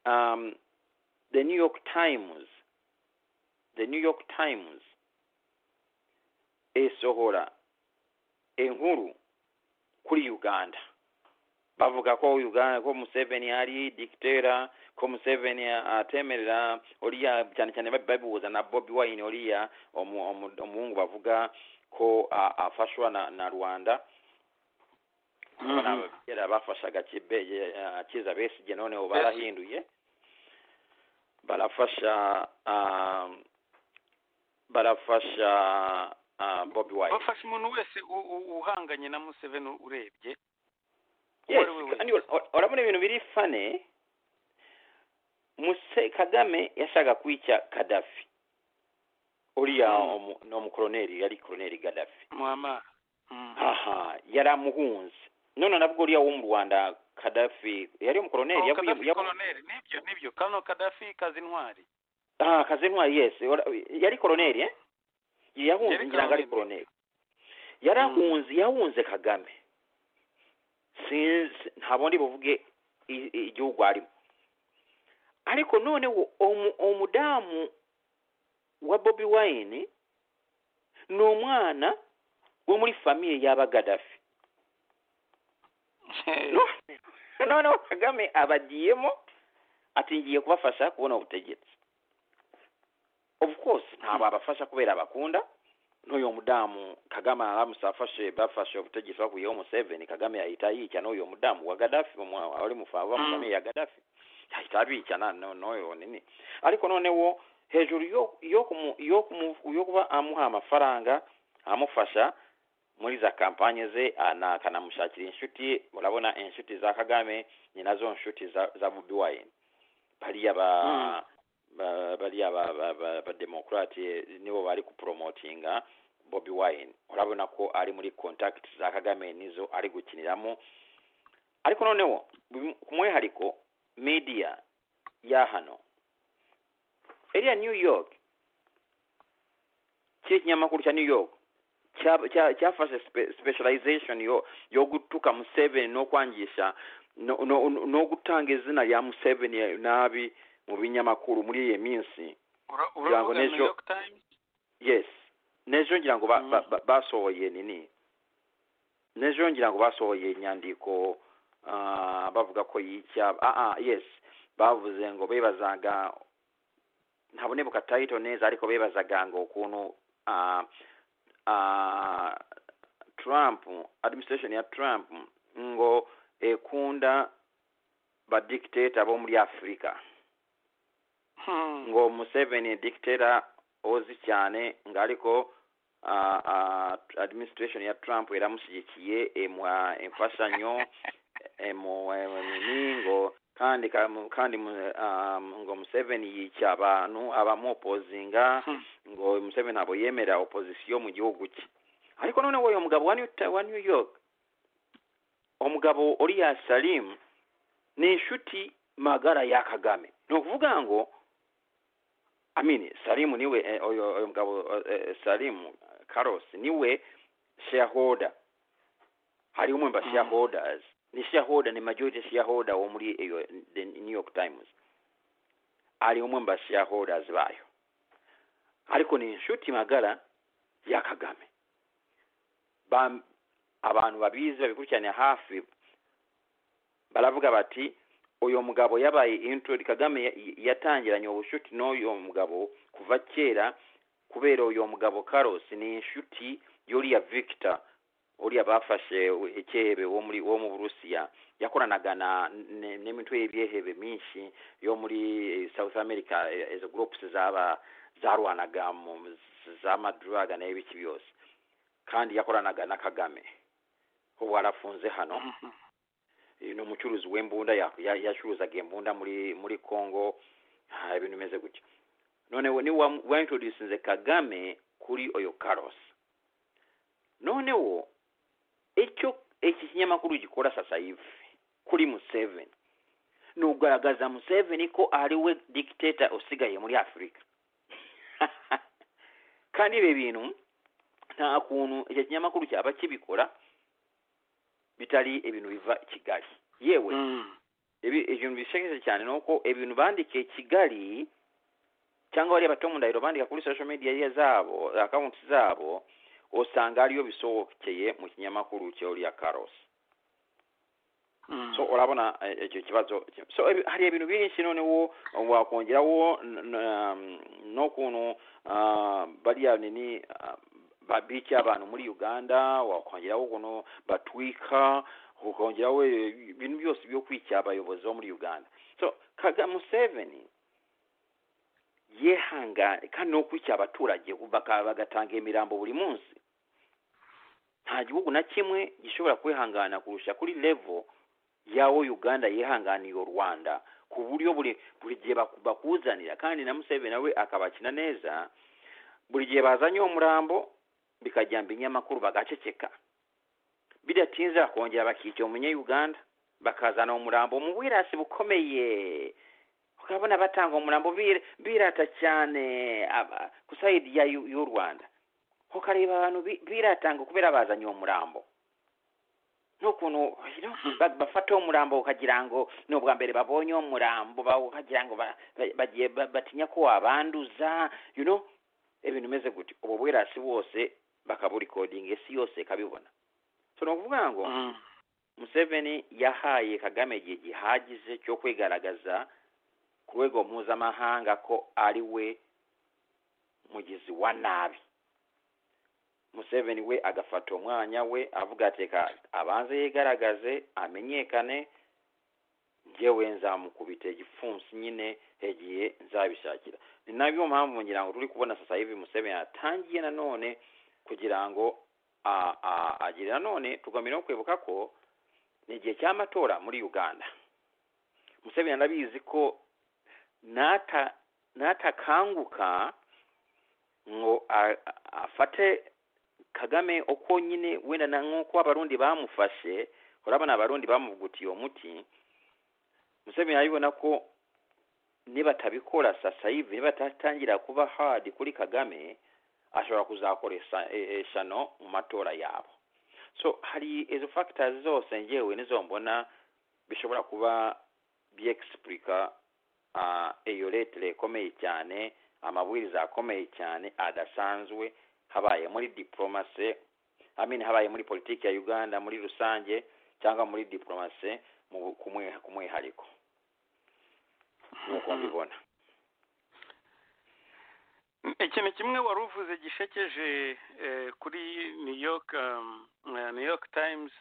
um, the new york times the new york times isohora inkuru kuri uganda bavuga ko uganda ko museveni ari dikitera ko museveni atemerera uriya cyane cyane bab- babihuza na bobi wine uriya omu- omu- umuhungu bavuga ko a- afashwa na, na rwanda Mhm. mm kera bafashaga Kibe- ye- eh, kiza besigye noneho barahinduye barafasha um, barafasha uh, bobi wine bafasha umuntu wese u- u- uhanganye na museveni urebye uwo yes ari we wese. kandi ur- ur- urabona ibintu biri fane muse kagame yashaka kwica kadafi uriya Mm. omu- ni umukoroneri yari koroneri gadafi muhamara Mm. aha yari amuhunze none nabwo uriya wo mu rwanda kadafi yari umukoroneri Oh, yavuye Gaddafi yavu- colonel, nibyo nibyo kano kadafi kazi intwari ah kazintwari yes ora- yari koroneri eh yahunze Yari ngira ngo ari koroneri. koroneri yarahunze yahunze kagame sinzi ntabwo ndi buvuge i- i- igihugu arimo ariko noneho omu- umudamu wa bobi wine ni umwana wo muri famiye y'abagadafi No- noneho kagame abagiyemo ati ngiye kubafasha kubona ubutegetsi of course ntabwo abafasha kubera abakunda n'uyu mudamu kagame aramutse afashe bafashe ubutegetsi bakuyeho museveni kagame yahita yica n'uyu mudamu wa gadafi umu- wari mu fa- wa mu Mm. famille ya gadafi yahita abica na- no- n'uyu nini ariko noneho hejuru yo yo kumu- yo kumu- yo kuba amuha amafaranga amufasha muri za kampanye ze ana- akanamushakira inshuti urabona inshuti za kagame ni nazo nshuti za za bobi wine bariya ba Mm. ba- bariya ba- ba- ba- bademokrate nibo bari kupromotinga bobi wine urabona ko ari muri contact za kagame nizo ari gukiniramo ariko noneho bim- ku mwihariko media ya hano iriya new york kiri ikinyamakuru cya new york cya- cya- cyafashe spe- specialization yo yo gutuka museveni no kwangisha no, no, no, no gutanga izina rya museveni nabi mu binyamakuru muri iyi minsi Ura- kugira ngo uravuga n'ejo- new york times yes nejo ngira ngo ba- Mm. ba- ba- basohoye nini nejo ngira ngo basohoye inyandiko ah, bavuga ko yica ah, ah, yes bavuze ngo bebazaga ntabonebuka title neza ariko bebazaga ngo ukuntu ah, ah, trump administration ya trump ngo ekunda badictator bo muri afurika Hmm. ngo museveni dictator ozi cyane ngo ariko ah, ah, administration ya trump yaramushyigikiye imuha imfashanyo imuha nini ngo kandi kam- kandi mu- ah, ngo museveni yica abantu abamupozinga Hmm. ngo museveni ntabwo yemera opozisiyo mu gihugu cye ariko noneho uyu mugabo wa new, Ta- wa new york omugabo oriya salimu ni inshuti magara ya kagame ni ukuvuga ngo amini salimu niwe eh, oyo oyo mugabo eh, eh, salimu carlos niwe shareholder hari umwe mba Mm. shareholders ni shareholder ni majority shareholder wo muri iyo the new york times ari umwe mba shareholders bayo ariko ni inshuti magara ya kagame Ba- abantu babizi babikurikiranira hafi baravuga bati uyu mugabo yabaye intro kagame ya- yatangiranye ubushuti n'uyu mugabo kuva kera kubera uyu mugabo Carlos ni inshuti yuriya Victor uriya bafashe ikehebe wo muri wo mu Burusiya yakoranaga na ne- n'imitwe y'ibyehebe myinshi yo muri eh, South America eh, izo groups zaba zarwanaga mu zamadruga nayo biki byose kandi yakoranaga na Kagame ubu arafunze hano Eh, ni umucuruzi w'imbunda ya- ya- yacuruzaga imbunda muri muri congo ah, ibintu bimeze gutya none we- niwe wamu- waintroducinze kagame kuri oyo carlos noneho icyo iki kinyamakuru gikora sasa hivi kuri museveni ni ugaragaza museveni ko ari we dictator usigaye muri afurika kandi ibi bintu nta kuntu icyo kinyamakuru cyaba kibikora bitari ibintu biva kigali yewe ibi ibintu bishegeshe cyane ni uko ibintu bandikiye kigali cyangwa bariya bato mu ndahiro bandika kuri social media ya zabo akawunti zabo usanga ariyo bisohokeye mu kinyamakuru cyo ya karosi so urabona eh, icyo kibazo so ibi- hari ibintu byinshi noneho wakongeraho n- n- n'ukuntu ah, bariya nini ah, babica abantu muri uganda wakongeraho ukuntu batwika ukongeraho eh, ibintu byose byo kwica abayobozi bo muri uganda so kaga museveni yehangane kandi no kwica abaturage baka- bagatanga imirambo buri munsi nta gihugu na kimwe gishobora kwihangana kurusha kuri level yawo uganda yihanganiye u rwanda ku buryo buri buri gihe baku- bakuzanira kandi na museveni nawe akabakina neza buri gihe bazanye uwo murambo bikajya binyamakuru bagaceceka bidatinze bakongera bakica umunyeuganda bakazana umurambo mu birasi bukomeye ukabona batanga umurambo bir- birata cyane aba- ku sayidi ya y'u y'u rwanda ukareba abantu bi- biratanga kubera bazanye uwo murambo n'ukuntu you know, ba- bafata uwo murambo ukagira ngo ni ubwa mbere babonye uwo murambo ba- ukagira ngo ba- ba- bagiye ba- batinya ko wabanduza you know ibintu bimeze gutyo ubu bwirasi bwose bakaburikodinga isi yose ikabibona so ni ukuvuga ngo museveni yahaye kagame igihe gihagije cyo kwigaragaza ku rwego mpuzamahanga ko ari we mugizi wa nabi museveni we agafata umwanya we avuga ati reka abanze yigaragaze amenyekane njyewe nzamukubita igipfunsi nyine igihe nzabishakira ni nabyo mpamvu ngira ngo turi kubona sasa hivi museveni atangiye nanone kugira ngo a- a- agire nanone tugamira no kwibuka ko ni igihe cy'amatora muri uganda museveni arabizi ko nata natakanguka ngo a- a- afate kagame uko nyine wenda na nk'uko abarundi bamufashe urabona abarundi bamuvugutiye uwo muti museveni arabibona ko nibatabikora sasa hivi nibatatangira kuba hadi kuri kagame ashobora kuzakoresha e- e- shano mu matora yabo so hari izo factors zose ngewe nizo mbona bishobora kuba byexplica ah, iyo letire ikomeye cyane amabwiriza akomeye cyane adasanzwe habaye muri diplomasi amin habaye muri politiki ya uganda muri rusange cyangwa muri diplomasi mu bu- ku mwi- ku mwihariko nk'uko mbibona ikintu kimwe wari uvuze gishekeje eh, kuri new york um, eh, new york times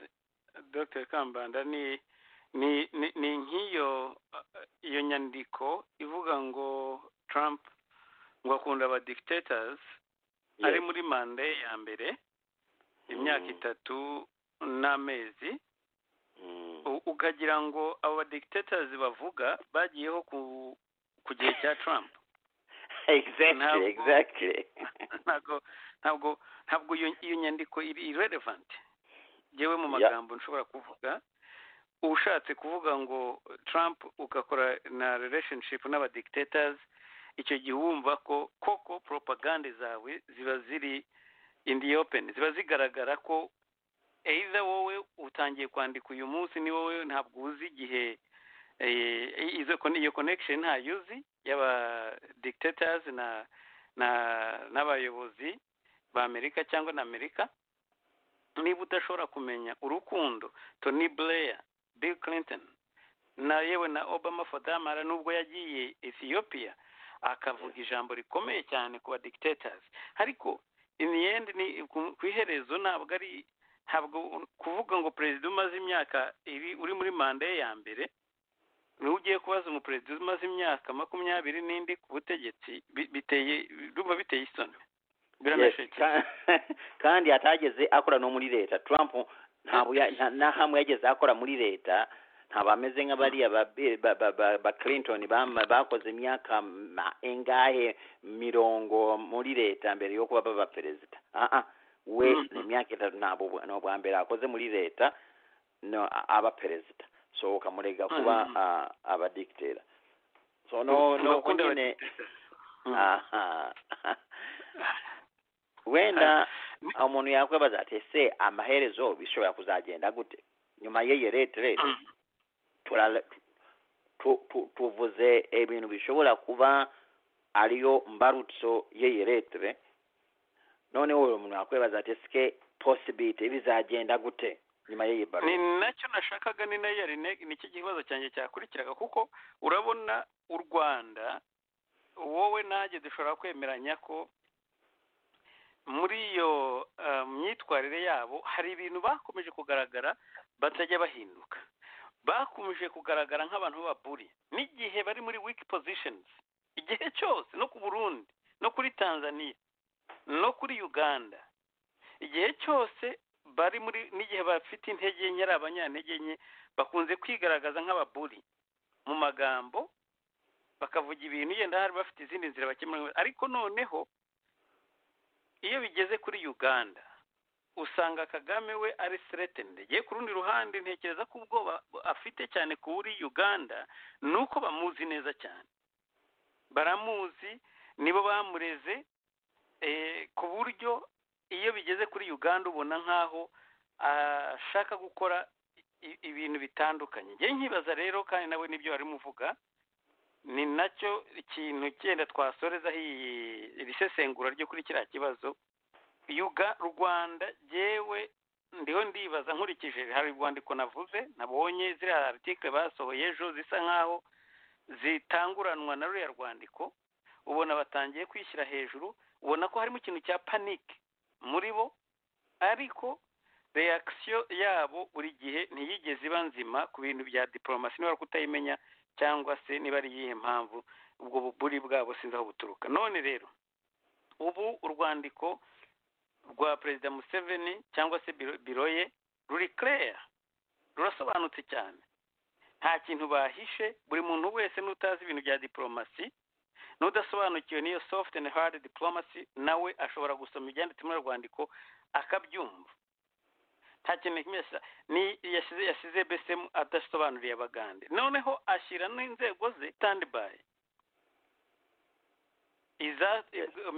dr kambanda ni ni ni- ni nk'iyo eh, iyo nyandiko ivuga ngo trump ngo akunda aba dictators ari muri manda ye ya mbere imyaka Mm. itatu n'amezi Mm. U- ukagira ngo abo badictators bavuga bagiyeho ku ku gihe cya trump exactly Ntabwo- exactly ntabwo ntabwo ntabwo iyo iyo nyandiko iri irrelevant yewe mu Ya. magambo nshobora kuvuga ushatse kuvuga ngo trump ugakora na relationship n'abadictators icyo gihe wumva ko koko propagande zawe ziba ziri in the open ziba zigaragara ko either wowe utangiye kwandika uyu munsi ni wowe ntabwo uzi igihe eh, izo con- iyo connection ntayuzi y'aba dictators na na n'abayobozi ba amerika cyangwa na amerika niba udashobora kumenya urukundo tony blair bill clinton na yewe na obama fodamara nubwo yagiye ethiopia akavuga ijambo rikomeye cyane ku ba dictators ariko in the end ni ku- ku iherezo ntabwo ari ntabwo u- kuvuga ngo perezida umaze imyaka iri uri muri manda ye ya mbere niba ugiye kubaza umuperezida umaze imyaka makumyabiri n'indi ku butegetsi bi- biteye urumva biteye isoni Yes, biranashekeje ka- kandi atageze akora no muri leta trump ntabwo ya- nta- nta hamwe yageze akora muri leta ntabwo ameze nk'abariya ba, ba, ba, ba, ba clinton bama- bakoze imyaka ma- ingahe mirongo muri leta mbere yo kuba baba perezida ah, ah. we Mhm. imyaka itatu ntabwo ubwa- ni ubwa mbere akoze muri leta no a- aba perezida so ukamurega kuba Mhm. ah, abadictator so no no Bakunda nyine abadictators. aha wenda umuntu yakwibaza ati ese amaherezo bishobora kuzagenda gute nyuma y'iyi retirete turala- tu- tu- tuvuze ibintu bishobora kuba ariyo mbarutso y'iyi retire noneho uwo muntu yakwibaza ati ese posibiti bizagenda gute nyuma y'iyi ni barutso nacyo nashakaga ni nayo yari ne- nicyo kibazo cyanjye cyakurikiraga kuko urabona u rwanda wowe nanjye dushobora kwemeranya ko muri iyo eh, myitwarire yabo hari ibintu bakomeje kugaragara batajya bahinduka bakomeje kugaragara nk'abantu b'ababuri n'igihe bari muri weak positions igihe cyose no ku burundi no kuri tanzania no kuri uganda igihe cyose bari muri n'igihe bafite intege nke ari abanyantege nke bakunze kwigaragaza nk'ababuri mu magambo bakavuga ibintu yenda hari bafite izindi nzira bakemura ariko noneho iyo bigeze kuri uganda usanga kagame we ari threatened ye ku rundi ruhande ntekereza ko ubwoba afite cyane kuri uganda ni uko bamuzi neza cyane baramuzi nibo bamureze eh, ku buryo iyo bigeze kuri uganda ubona nk'aho ashaka gukora i- ibintu bitandukanye njye nkibaza rero kandi nawe nibyo wari muvuga ni nacyo ikintu cyenda twasorezaho iyi- iri sesengura ryo kuri kiriya kibazo yuga rwanda yewe ndiho ndibaza nkurikije hari urwandiko navuze nabonye ziriya article basohoye ejo zisa nk'aho zitanguranwa na ruriya rwandiko ubona batangiye kwishyira hejuru ubona ko harimo ikintu cya panike muri bo ariko reakisiyo yabo buri gihe ntiyigeze iba nzima ku bintu bya diporomasi niba kutayimenya cyangwa se niba ari iyihe mpamvu ubwo buburi bwabo sinzi aho buturuka none rero ubu urwandiko rwa perezida museveni cyangwa se biro, biro ye ruri kereya rurasobanutse cyane nta kintu bahishe buri muntu wese n'utazi ibintu bya diporomasi n'udasobanukiwe n'iyo soft and hard diplomacy nawe ashobora gusoma ibyanditse muri urwo rwandiko akabyumva nta kintu kimesa ni yasize yasize BSM adasobanuriye abagande noneho ashyira n'inzego ze standby iza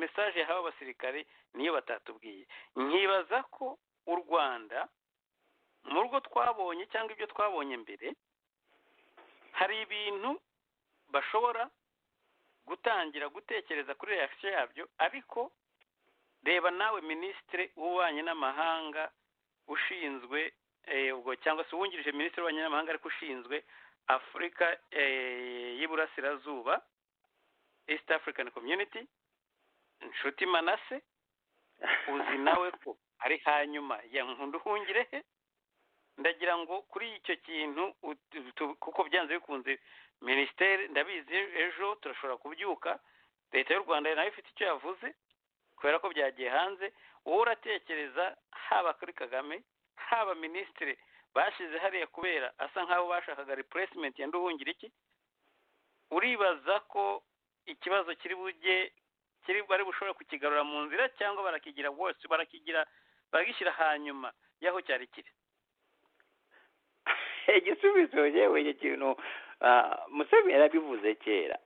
message yahawe abasirikare niyo batatubwiye nkibaza ko u Rwanda mu rwo twabonye cyangwa ibyo twabonye mbere hari ibintu bashobora gutangira gutekereza kuri reaction yabyo ariko reba nawe minisitiri w'ububanyi n'amahanga ushinzwe eh, ubwo cyangwa se uwungirije minisitiri w'ububanyi n'amahanga ariko ushinzwe afurika eh, y'iburasirazuba east african community nshuti manase uzi nawe ko ari hanyuma ya nkunda uhungire he ndagira ngo kuri icyo kintu ut- tu- kuko byanze bikunze minisiteri ndabizi ejo turashobora kubyuka leta y'u rwanda nayo ifite icyo yavuze kubera ko byagiye hanze wowe uratekereza haba kuri kagame haba minisitiri bashyize hariya kubera asa nk'aho bashakaga replacement yenda uhungira iki uribaza ko ikibazo kiri bujye kiri bari bushobora kukigarura mu nzira cyangwa barakigira wose barakigira baragishyira hanyuma y'aho cyari kiri igisubizo yewe icyo kintu ah, museveni yarabivuze kera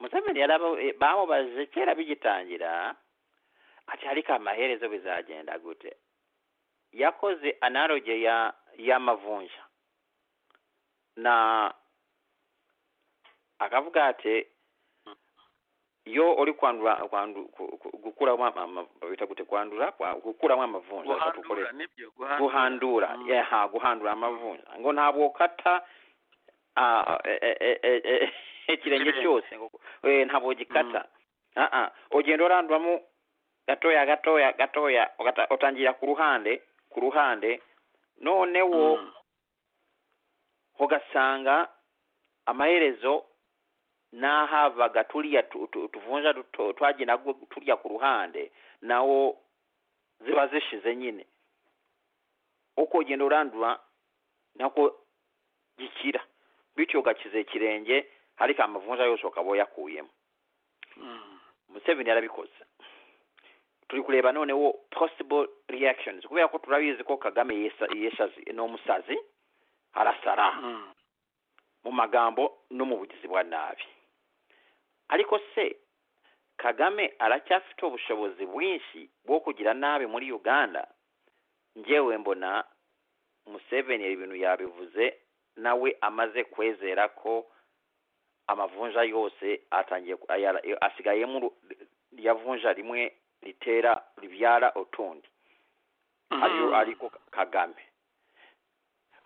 museveni yaraba- bamubajije kera bigitangira ati ariko amaherezo bizagenda gute yakoze analoge ya y'amavunja na akavuga ati iyo uri kwandura kwandu- ku- ku- gukuramo ama- ama- babita gute kwandura Kwa- gukuramo amavunja reka guhandura dukoreshe nibyo guhandura Mm. yaha guhandura amavunja ngo ntabwo kata ah, e- e- e- e- e- ikirenge Ikirenge. cyose ngo- eh, ntabwo gikata Ah, ah. ugenda uranduramo gatoya gatoya gatoya ugata- utangira ku ruhande ku ruhande noneho Mm. ugasanga amaherezo n'ahabaga turiya tu- tu- tuvunja duto twagiye nabwo turya ku ruhande nawo ziba zishize nyine uko ugenda urandura nako gikira bityo ugakiza ikirenge ariko amavunja yose ukaba uyakuyemo Mm. museveni yarabikoze turi kureba noneho possible reactions kubera ko turabizi ko kagame yesa- yeshazi ni umusazi arasara Mm. mu magambo no mu bugizi bwa nabi ariko se kagame aracyafite ubushobozi bwinshi bwo kugira nabi muri uganda njyewe mbona museveni ibintu yabivuze nawe amaze kwezera ko amavunja yose atangiye ku- aya- asigayemo uru- yavunja rimwe ritera ribyara utundi ariyo Mm. ariko kagame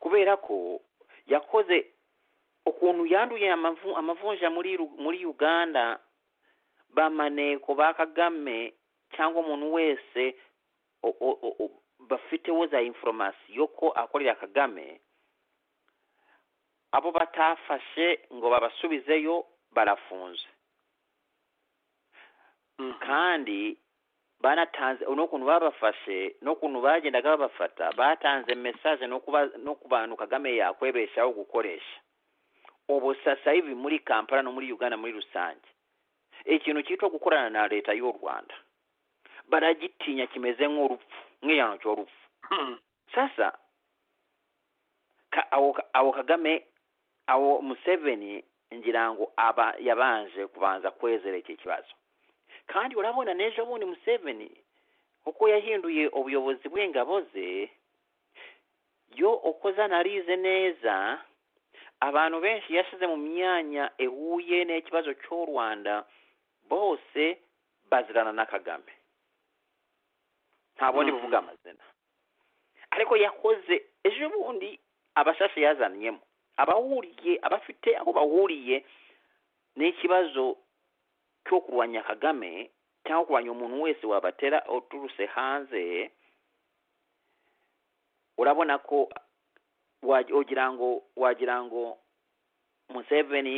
kubera ko yakoze ukuntu yanduye amavu- amavunja muri Ru- muri uganda bamaneko ba kagame cyangwa umuntu wese o- o- o- o- bafiteho za inforomasiyo ko akorera kagame abo batafashe ngo babasubizeyo barafunze Mm. kandi banatanze n'ukuntu babafashe n'ukuntu bagendaga babafata batanze mesaje no kuba- no ku bantu kagame yakwebeshaho gukoresha ubu sasa hivi muri kampala no muri uganda muri rusange ikintu cyitwa gukorana na leta y'u rwanda baragitinya kimeze nk'urupfu nk'igihano cy'urupfu Mm. sasa ka, awo, ka- awo kagame awo museveni ngira ngo aba yabanje kubanza kwezera iki kibazo kandi urabona n'ejo bundi museveni uko yahinduye ubuyobozi bw'ingabo ze yo uko zanarize neza abantu benshi yashyize mu myanya ihuye n'ikibazo cy'u rwanda bose bazirana na kagame nta bundi Mhm. buvuga amazina ariko yakoze ejo bundi abashashe yazanyemo abahuriye abafite aho bahuriye n'ikibazo cyo kurwanya kagame cyangwa kurwanya umuntu wese wabatera uturutse hanze urabona ko wa- wagira ngo wagira ngo museveni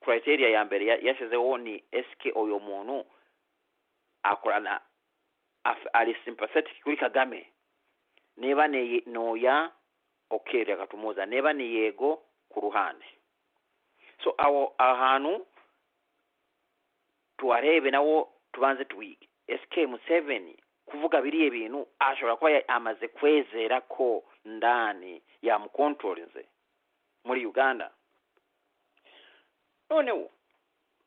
criteria ya mbere ya- yashyizeho ni eske uyu muntu akorana af- ari sympathetic kuri kagame niba ni noya ok reka tumuza niba ni yego ku ruhande so aho ahantu tuharebe nawo tubanze tuwige sk museveni kuvuga biriya bintu ashobora kuba ya- amaze kwezera ko ndani yamukontorinze muri uganda noneho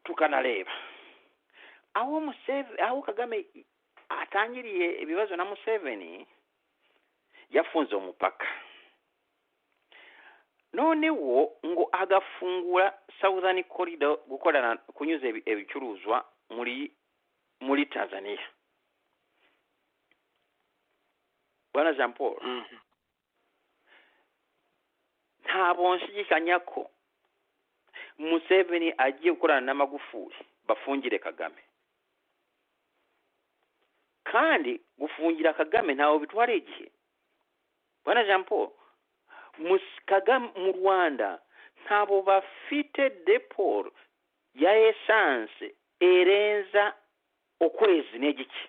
tukanareba aho museveni aho kagame atangiriye ibibazo na museveni yafunze umupaka noneho ngo agafungura southern corridor gukorana kunyuza ibi- ibicuruzwa muri muri tanzania bwana jean paul Mm. ntabwo nshidikanya ko museveni agiye gukorana n'amagufuri bafungire kagame kandi gufungira kagame ntawe bitwara igihe bwana jean paul Mus- kagame mu rwanda ntabwo bafite deporo ya esanse erenza ukwezi n'igice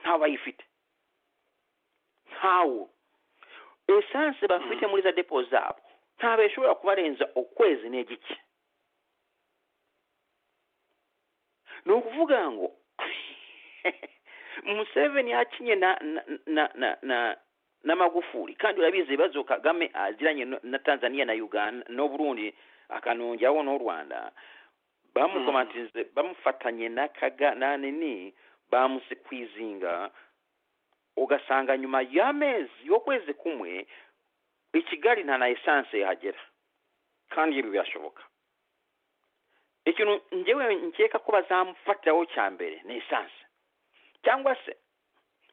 ntawe bayifite ntawo esanse bafite muri za depo zabo ntabwo ishobora kubarenza ukwezi n'igice ni ukuvuga ngo museveni yakinye na na na na na, n'amagufuri kandi urabizi ibibazo kagame aziranye no- na tanzania na uganda n'uburundi akanongeraho n'u rwanda bamukomatirize bamufatanye na kaga na nini bamusikwizinga ugasanga nyuma y'amezi y'ukwezi kumwe i kigali nta na esanse yahagera kandi ibi birashoboka ikintu njyewe nkeka ko bazamufatiraho cya mbere ni esanse cyangwa se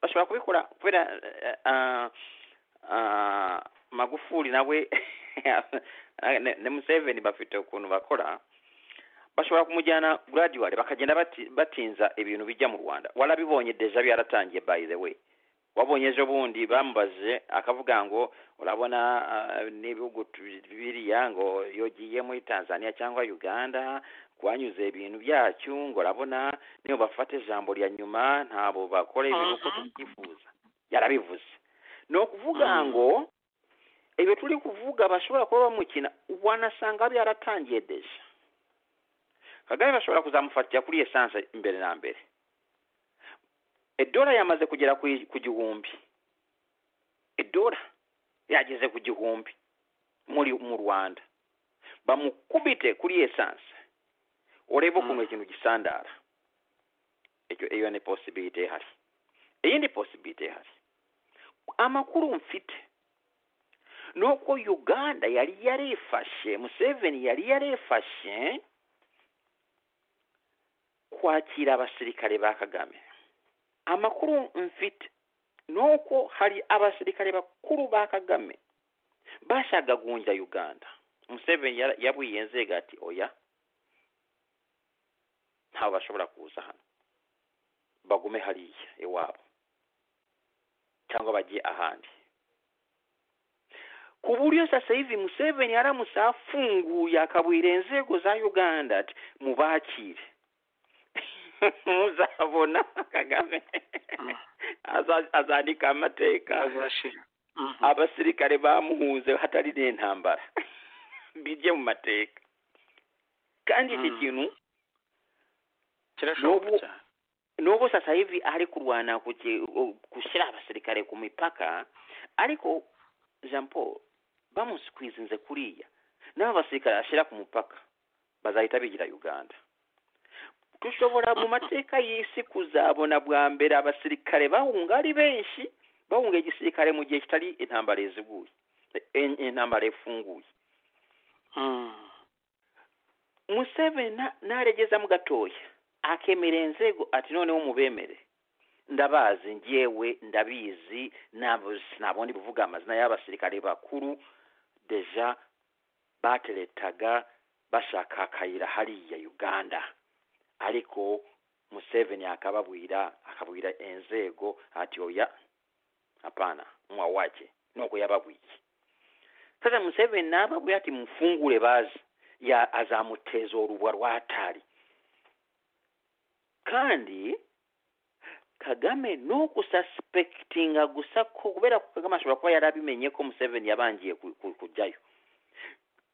bashobora kubikora kubera eh, ah, ah, magufuli nawe ne- ne museveni bafite ukuntu bakora bashobora kumujyana graduate bakagenda bati- batinza ibintu bijya mu rwanda warabibonye deja byaratangiye by the way wabonye ejo bundi bamubaze akavuga ngo urabona ah, n'ibihugu tu- biriya ngo iyo ugiye muri tanzania cyangwa uganda wanyuze ibintu byacyo ngo urabona niyo bafata ijambo rya nyuma ntabo bakora ibintu uko Mhm. tubyifuza yarabivuze ni ukuvuga Mhm. ngo ibyo turi kuvuga bashobora kuba bamukina wanasanga byaratangiye deja kagame bashobora kuzamufatira kuri esanse imbere na mbere edora yamaze kugera ku ku gihumbi edora yageze ku gihumbi muri mu rwanda bamukubite kuri esanse urebe ukuntu Mm. ikintu gisandara icyo iyo ni posibilite ihari iyindi posibilite ihari amakuru mfite ni uko uganda yari yarifashe museveni yari yarifashe kwakira abasirikare ba kagame amakuru mfite ni uko hari abasirikare bakuru ba kagame bashagagunja uganda museveni yara- yabwiye nzega ati oya ntawe bashobora kuza hano bagume hariya iwabo cyangwa bajye ahandi ku buryo sasa hivi museveni aramutse afunguye akabwira inzego za uganda ati mubakire muzabona kagame Mm. Aza- azandika amateka azashira Mhm. abasirikare bamuhunze hatari n'intambara bijye mu mateka kandi iki Mm. kintu kirashoboka n'ubu- cyane n'ubu sasa hivi ari kurwana kuki- gushyira abasirikare ku mipaka ariko jean paul bamusikwizinze kuriya n'abo basirikare ashyira ku mupaka bazahita bigira uganda dushobora mu mateka y'isi kuzabona bwa mbere abasirikare bahunga ari benshi bahunga igisirikare mu gihe kitari intambara iziguye in- intambara ifunguye Mm. museveni na- naregezamo gatoya akemera inzego ati noneho mubemere ndabazi njyewe ndabizi nabo sinabondi buvuga amazina y'abasirikare bakuru deja bateretaga bashaka akayira hariya uganda ariko museveni akababwira akabwira inzego ati oya hapana mwa wake nuko yababwiye sasa museveni nababwiye ati mufungure bazi ya azamuteza urubwa rw'atari kandi kagame ni ukusaspektinga gusa ko kubera ko kagame ashobora kuba yarabimenye ko museveni yabangiye ku- ku- kujyayo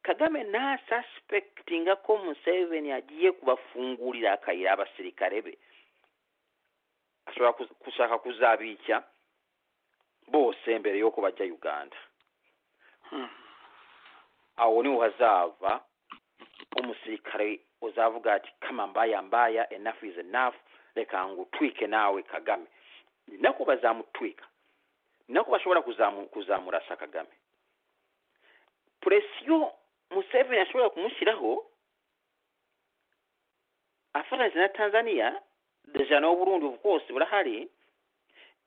kagame ntasaspektinga ko museveni agiye kubafungurira akayira abasirikare be ashobora kuz- gushaka kuzabicya bose mbere yuko bajya uganda Mm. aho niho hazava umusirikare uzavuga ati kama mbaya mbaya enough is enough reka ngutwike nawe kagame ni nako bazamutwika ni nako bashobora kuzamu, kuzamurasa kagame presiyo museveni ashobora kumushyiraho afatanyije na tanzania deja nawo burundi bwose burahari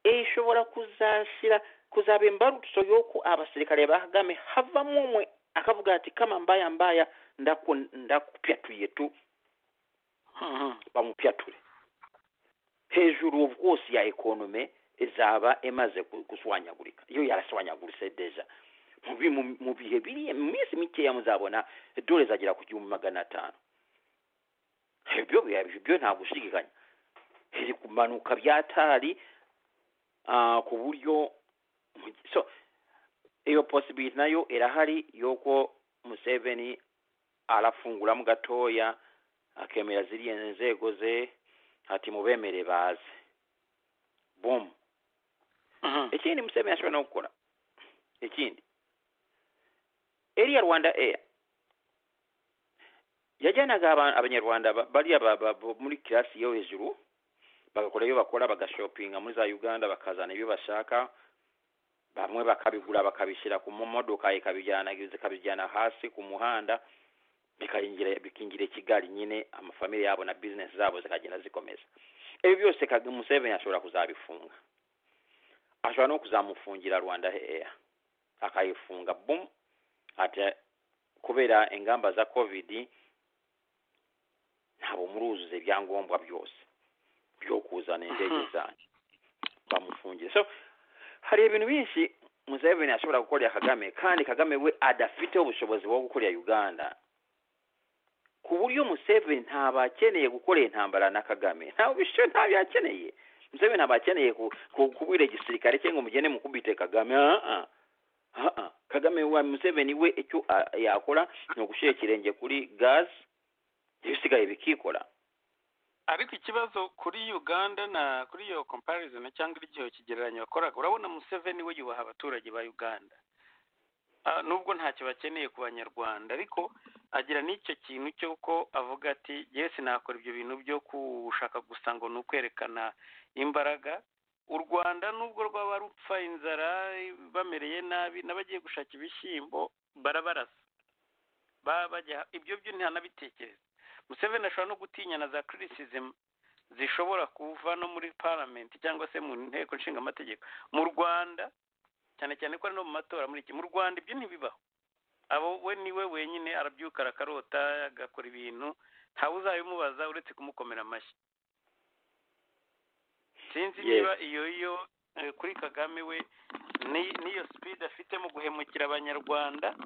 eh, ishobora kuzashyira kuzaba imbarutso y'uko abasirikare ba kagame havamo umwe akavuga ati kama mbaya mbaya ndaku ndakupyatuye tu Mhm. bamupyature hejuru ubu bwose ya ekonome izaba imaze ku- guswanyagurika iyo yaraswanyaguritse deja mu bi- mu- mu bihe biri mu minsi mikeya muzabona dore izagera ku gihumbi magana atanu ibyo biba- ibyo nta gushidikanya iri kumanuka byatari ku buryo mu- so iyo posibiliti nayo irahari yuko museveni arafunguramo gatoya akemera ziriya nzego ze ati mubemere baze bum Mhm. ikindi museveni ashobora no gukora ekindi eriya rwanda air yajyanaga aba- abanyarwanda ba- bariya ba- ba- bo muri kirasi yo hejuru bagakora ibyo bakora bagashopinga muri za uganda bakazana ibyo bashaka bamwe bakabigura bakabishyira ku modoka ikabijyana ikabijyana hasi ku muhanda bikayingira bikingira i kigali nyine amafamili yabo na bizinesi zabo zikagenda zikomeza ibi byose Kagame- museveni ashobora kuzabifunga ashobora no kuzamufungira rwanda eya akayifunga bum ati kubera ingamba za covid ntabwo muruzuza ibyangombwa byose byo kuzana indege Mhm. zanyu bamufungiye so hari ibintu byinshi museveni ashobora gukorera kagame kandi kagame we adafiteho ubushobozi bwo gukorera uganda ku buryo museveni ntabwo akeneye gukorera intambara na kagame ntabwo bisho ntabyo yakeneye museveni ntabwo akeneye ku- ku- kubwira igisirikare cye ngo mugende mukubite kagame Ah, ah. Ah, ah. kagame wa museveni we icyo ah, yakora ni ugushyira ikirenge kuri gazi ibisigaye bikikora ariko ikibazo kuri uganda na kuri iyo comparison cyangwa iryo kigereranyo wakoraga urabona museveni we yubaha abaturage ba uganda Ah, nubwo ntacyo bakeneye ku banyarwanda ariko agira n'icyo kintu cy'uko avuga ati yesi nakora ibyo bintu byo gushaka gusa ngo ni ukwerekana imbaraga u rwanda nubwo rwaba rupfa inzara bamereye nabi n'abagiye gushaka ibishyimbo barabarasa Ba- bajya ibyo byo ntihanabitekereza museveni ashobora no gutinya na za criticism zishobora kuva no muri parliament cyangwa se mu nteko nshinga amategeko mu Rwanda cyane cyane ko ari no mu matora muri iki mu Rwanda ibyo ntibibaho abo we niwe wenyine arabyuka arakarota agakora ibintu ntawe uzabimubaza uretse kumukomera amashyi sinzi Yes. niba iyo yo eh, kuri kagame we ni- n'iyo speed afite mu guhemukira abanyarwanda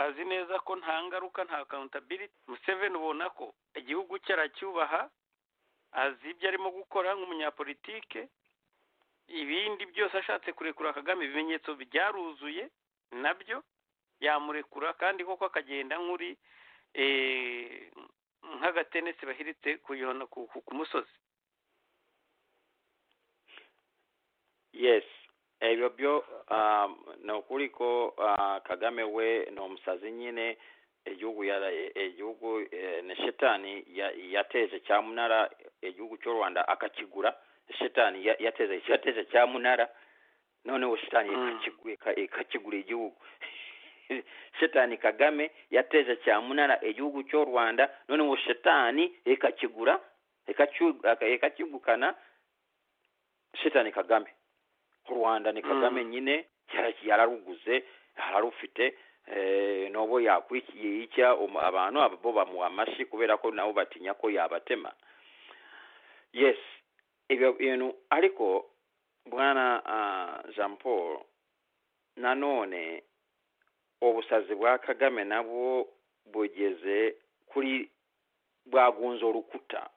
azi neza ko nta ngaruka nta accountability museveni ubona ko igihugu cye aracyubaha azi ibyo arimo gukora nk'umunyapolitike ibindi byose ashatse kurekura kagame ibimenyetso byaruzuye nabyo yamurekura kandi koko akagenda nk'uri eh, nk'agatenesi bahiritse kuyona ku, ku, ku musozi yes ebyo byo um, ni ukuri ko uh, kagame we ni umusazi nyine igihugu yara- igihugu eh, ni shetani ya- yateje cyamunara igihugu cy'u rwanda akakigura shetani ya- yateze yateze cyamunara noneho shetani Mm. ikakigu- ika- ikakigura igihugu shetani kagame yateze cyamunara igihugu cy'u rwanda noneho shetani ikakigura ikakigu- aka- ikakigukana shetani kagame u rwanda ni kagame Mm. nyine yara- yararuguze yararufite eh, nobo yakwikiye icya um- abantu aba bo bamuha amashyi kubera ko nabo batinya ko yabatema yes ibyo bintu ariko bwana ah, jean paul nanone ubusazi bwa kagame nabwo bugeze kuri bwagunze urukuta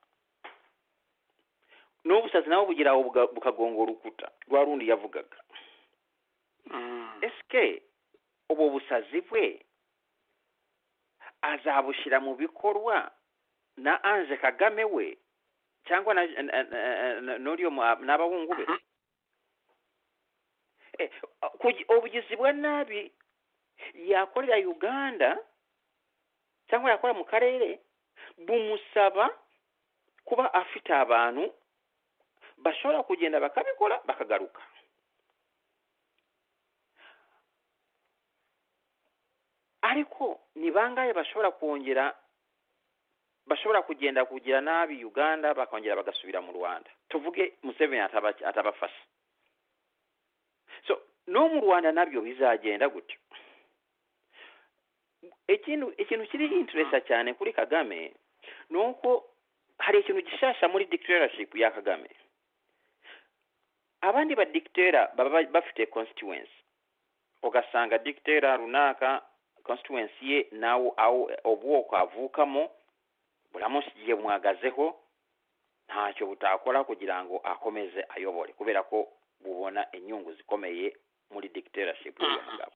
n'ubusazi nabwo bugira aho buga- bukagonga urukuta rwa rundi yavugaga ese ubu busazi bwe azabushyira mu bikorwa na anje kagame we cyangwa na na- na- na- n'uriyo mu- n'abahungu be Eh, kugi- ubugizi bwa nabi yakorera uganda cyangwa yakora mu karere bumusaba kuba afite abantu bashobora kugenda bakabikora bakagaruka ariko ni bangahe bashobora kongera bashobora kugenda kugira nabi uganda bakongera bagasubira mu rwanda tuvuge museveni ataba- atabafasha so no mu rwanda nabyo bizagenda gutyo ikintu ikintu kiri interesa cyane kuri kagame ni uko hari ikintu gishasha muri dictatorship ya kagame abandi badictera baba ba- bafite constituency ugasanga dictera runaka constituency ye nawo awo ubwoko avukamo buramusigiye bumwagazeho ntacyo butakora kugira ngo akomeze ayobore kubera ko bubona inyungu zikomeye muri dictatorship y'uwo mugabo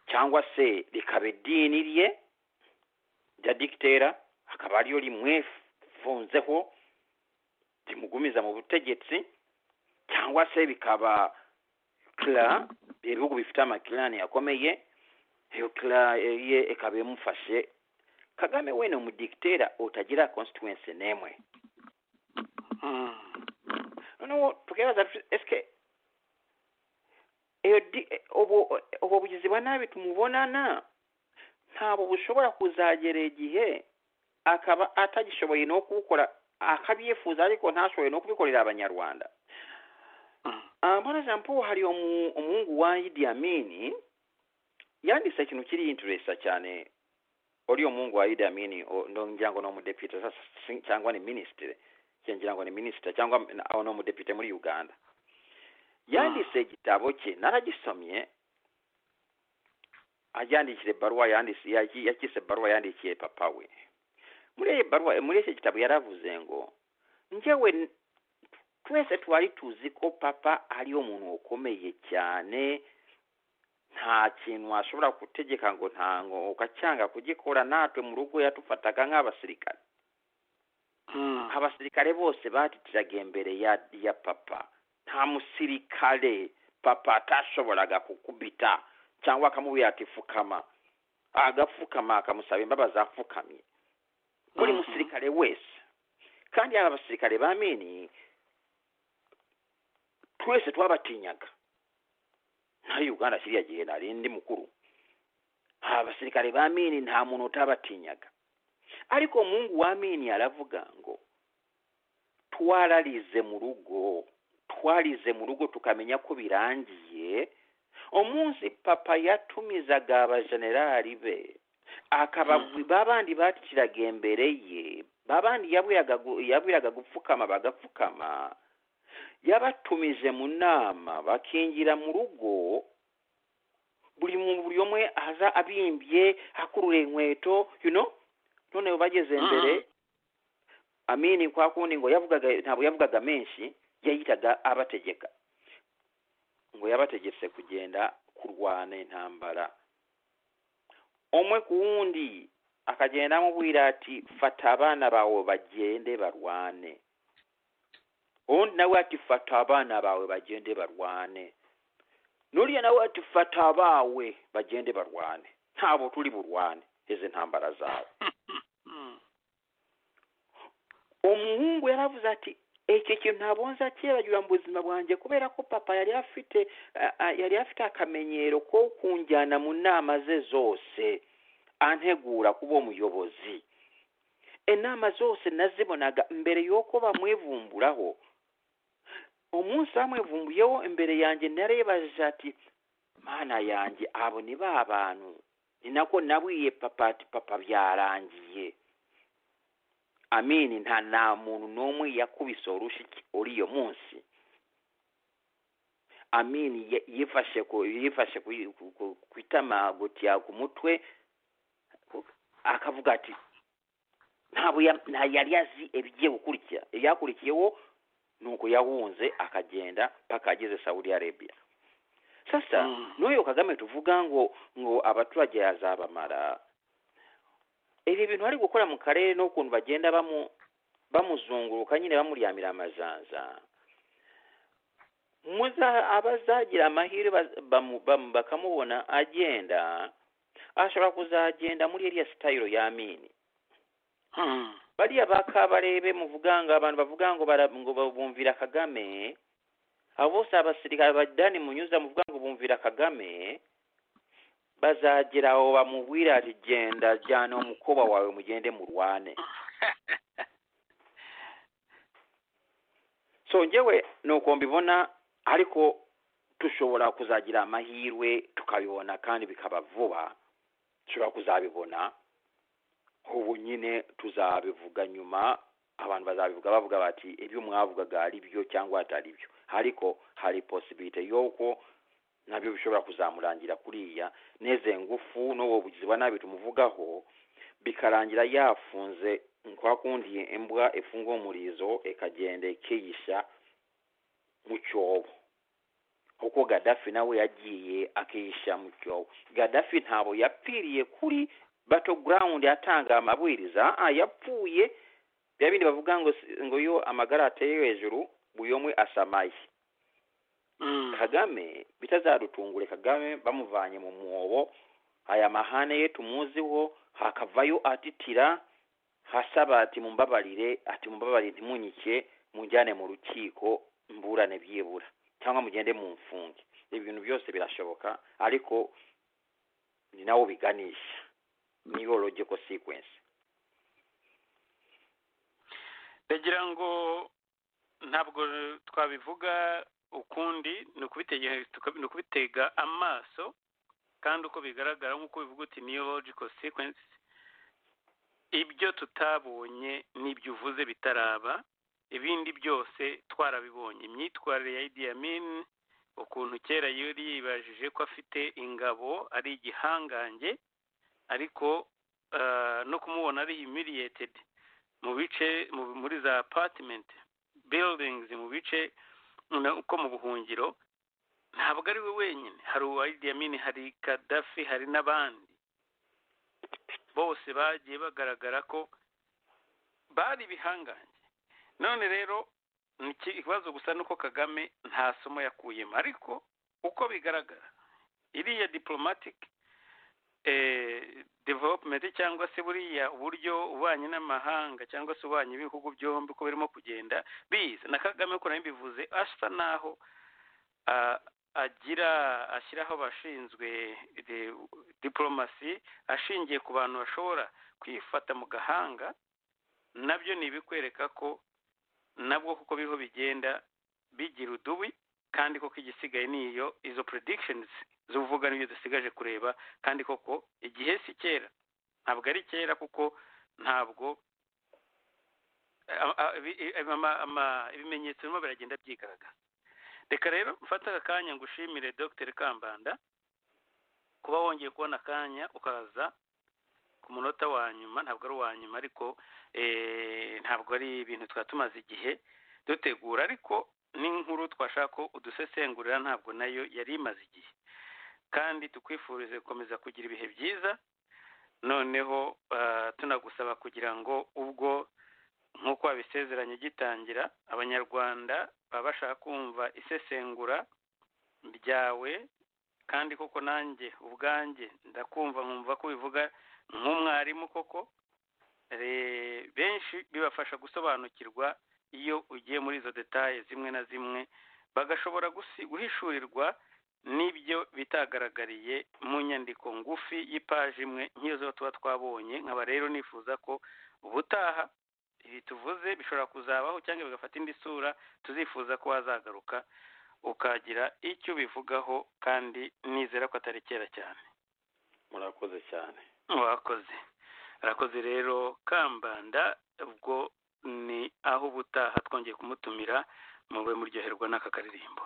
cyangwa se rikaba idini rye rya dictera akaba ariyo rimwefunzeho rimugumiza mu butegetsi cyangwa se bikaba kla ibihugu bifite amakirani akomeye iyo kirani ye ikaba imufashe kagame we ni umudikitera utagira constituency n'imwe noneho tukibaza esike iyo di- eh, ubu- eh, ubwo bugizi bwa nabi tumubonana ntabwo bushobora kuzagera igihe akaba atagishoboye no kubukora akabyifuza ariko ntashoboye no kubikorera abanyarwanda Ah, bwana jean paul hari umu- umuhungu wa idi amini yanditse ikintu kiri interesa cyane uriya muhungu wa idi amini o- ndo ngira ngo ni umudepite sasa si- cyangwa ni minisitiri ngira ngo ni minisita cyangwa na- aho ni umudepite muri uganda yanditse igitabo cye naragisomye yandikire baruwa yanditse yaki- yakise baruwa yandikiye papa we muri iyi baruwa muri iki gitabo yaravuze ngo njyewe n- twese twari tuzi ko papa ari umuntu ukomeye cyane nta kintu washobora gutegeka ngo ntango ukacyanga kugikora natwe mu rugo yatufataga nk'abasirikare abasirikare bose batitiraga imbere ya ya papa nta musirikare papa atashoboraga kukubita cyangwa akamubwira ati fukama agapfukama akamusaba imbabazi apfukamye buri Mhm. musirikare wese kandi hari abasirikare ba mini twese twabatinyaga nari uganda kiriya gihe nari ndi mukuru hari abasirikare ba mini nta muntu utabatinyaga ariko umuhungu wa mini aravuga ngo twararize mu rugo twarize mu rugo tukamenya ko birangiye umunsi papa yatumizaga abajenerali be akaba babandi batiraga imbere ye babandi yabwiraga gu- yabwiraga gupfukama bagapfukama yabatumije mu nama bakinjira mu rugo buri mu buri umwe aza abimbye akurura inkweto you know noneho bageze imbere Mhm. amini kwa kundi ngo yavugaga ntabwo yavugaga menshi yayitaga abategeka ngo yabategetse kugenda kurwana intambara umwe ku wundi akagenda amubwira ati fata abana bawe bagende barwane uwundi nawe ati fata abana bawe bagende barwane n'uriya nawe ati fata abawe bagende barwane ntabwo turi burwane izi ntambara zawe umuhungu yaravuze ati iki kintu ntabonze akibagirwa mu buzima bwanjye kubera ko papa yari afite a- a- yari afite akamenyero ko kunjyana mu nama ze zose antegura kuba umuyobozi inama zose nazibonaga mbere y'uko bamwivumburaho umunsi bamwivumbuyeho imbere yanjye narebajije ati mana yanjye abo ni ba bantu ni nako nabwiye papa ati papa byarangiye amini nta nta muntu n'umwe yakubise urushyi uri iyo munsi amini ye- yifashe ku yifashe ku- ku- ku- ku itama gutya ku mutwe akavuga ati ntabwo ya- nta yari azi ibigiye gukurikira ibyakurikiyeho ni uko yahunze akagenda mpaka ageze saudi arabia sasa Mm. n'uyu kagame tuvuga ngo ngo abaturage yazabamara ibi bintu ari gukora mu karere n'ukuntu bagenda bamu bamuzunguruka nyine bamuryamira amajanza muza abazagira amahirwe baz- bamu- bamu- bakamubona agenda ashobora kuzagenda muri eriya sitayiro y'amini bariya ba kabarebe muvuga ngo abantu bavuga ngo bara- ngo bumvira kagame abo bose abasirikare badani munyuza muvuga ngo bumvira kagame bazagera aho bamubwira ati genda jyana umukoba wawe mugende murwane so njyewe nuko mbibona ariko dushobora kuzagira amahirwe tukabibona kandi bikaba vuba dushobora kuzabibona ubu nyine tuzabivuga nyuma abantu bazabivuga bavuga bati ibyo mwavugaga ari byo cyangwa atari byo ariko hari posibite y'uko nabyo bishobora kuzamurangira kuriya neze ngufu n'ubu bugizi bwa nabi tumuvugaho bikarangira yafunze kwa kundi imbwa ifunga umurizo ikagenda ikiyisha mu cyobo kuko gadafi nawe yagiye akiyisha mu cyobo gadafi ntabwo yapfiriye kuri battleground atanga amabwiriza ah, yapfuye bya bindi bavuga ngo si- ngo yo amagara ateye hejuru buri umwe asamaye Mm. kagame bitazadutungure kagame bamuvanye mu mwobo aya mahane ye tumuziho hakavayo atitira hasaba ati mumbabarire ati mumbabarire ntimunyike munjyane mu rukiko mburane byibura cyangwa mugende mu mfunge ibintu byose birashoboka ariko ni nawo biganisha niyo logical sequence ndagira ngo ntabwo twabivuga ukundi ni ukubitege- tuka- ni ukubitega amaso kandi uko bigaragara nk'uko bivuga uti niyo logical sequence ibyo tutabonye n'ibyo uvuze bitaraba ibindi byose twarabibonye imyitwarire ya Idi Amin ukuntu kera yari yibajije ko afite ingabo ari igihangange ariko ah, no kumubona ari humiliated mu bice mu- muri za apartment buildings mu bice na- uko mu buhungiro ntabwo ari we wenyine hari uwa Idi Amin hari Gaddafi hari n'abandi bose bagiye bagaragara ko bari ibihangange none rero ni iki- ikibazo gusa ni uko kagame nta somo yakuyemo ariko uko bigaragara iriya diplomatic eh, development cyangwa se buriya uburyo ububanyi n'amahanga cyangwa se ububanyi b'ibihugu byombi uko birimo kugenda biza na kagame uko nabivuze asa naho ah, agira ashyiraho abashinzwe de- diplomasi ashingiye ku bantu bashobora kwifata mu gahanga nabyo ni ibikwereka ko nabwo kuko biriho bigenda bigira udubi kandi koko igisigaye niyo izo predictions z'uvuga n'ibyo dusigaje kureba kandi koko igihe si kera ntabwo ari kera kuko ntabwo a- a- ibi- ama- ama- ibimenyetso birimo biragenda byigaragaza reka rero mfate aka kanya ngushimire dr kambanda kuba wongeye kubona akanya ukaza ku munota wa nyuma ntabwo ari uwa nyuma ariko eh, ntabwo ari ibintu twaba tumaze igihe dutegura ariko n'inkuru twashaka ko udusesengurira ntabwo nayo yari imaze igihe kandi tukwifurize gukomeza kugira ibihe byiza noneho ah, tunagusaba kugira ngo ubwo nk'uko wabisezeranye gitangira abanyarwanda baba bashaka kumva isesengura ryawe kandi koko nanjye ubwanjye ndakumva nkumva ko ubivuga nk'umwarimu koko Re- benshi bibafasha gusobanukirwa iyo ugiye muri izo detaye zimwe na zimwe bagashobora gusi- guhishurirwa n'ibyo bitagaragariye mu nyandiko ngufi y'ipaji imwe nk'iyo zo tuba twabonye nkaba rero nifuza ko ubutaha ibi tuvuze bishobora kuzabaho cyangwa bigafata indi sura tuzifuza ko wazagaruka ukagira icyo ubivugaho kandi nizera ko atari kera cyane murakoze cyane mwakoze arakoze rero kambanda ubwo ni aho ubutaha twongeye kumutumira mube muryoherwa n'aka karirimbo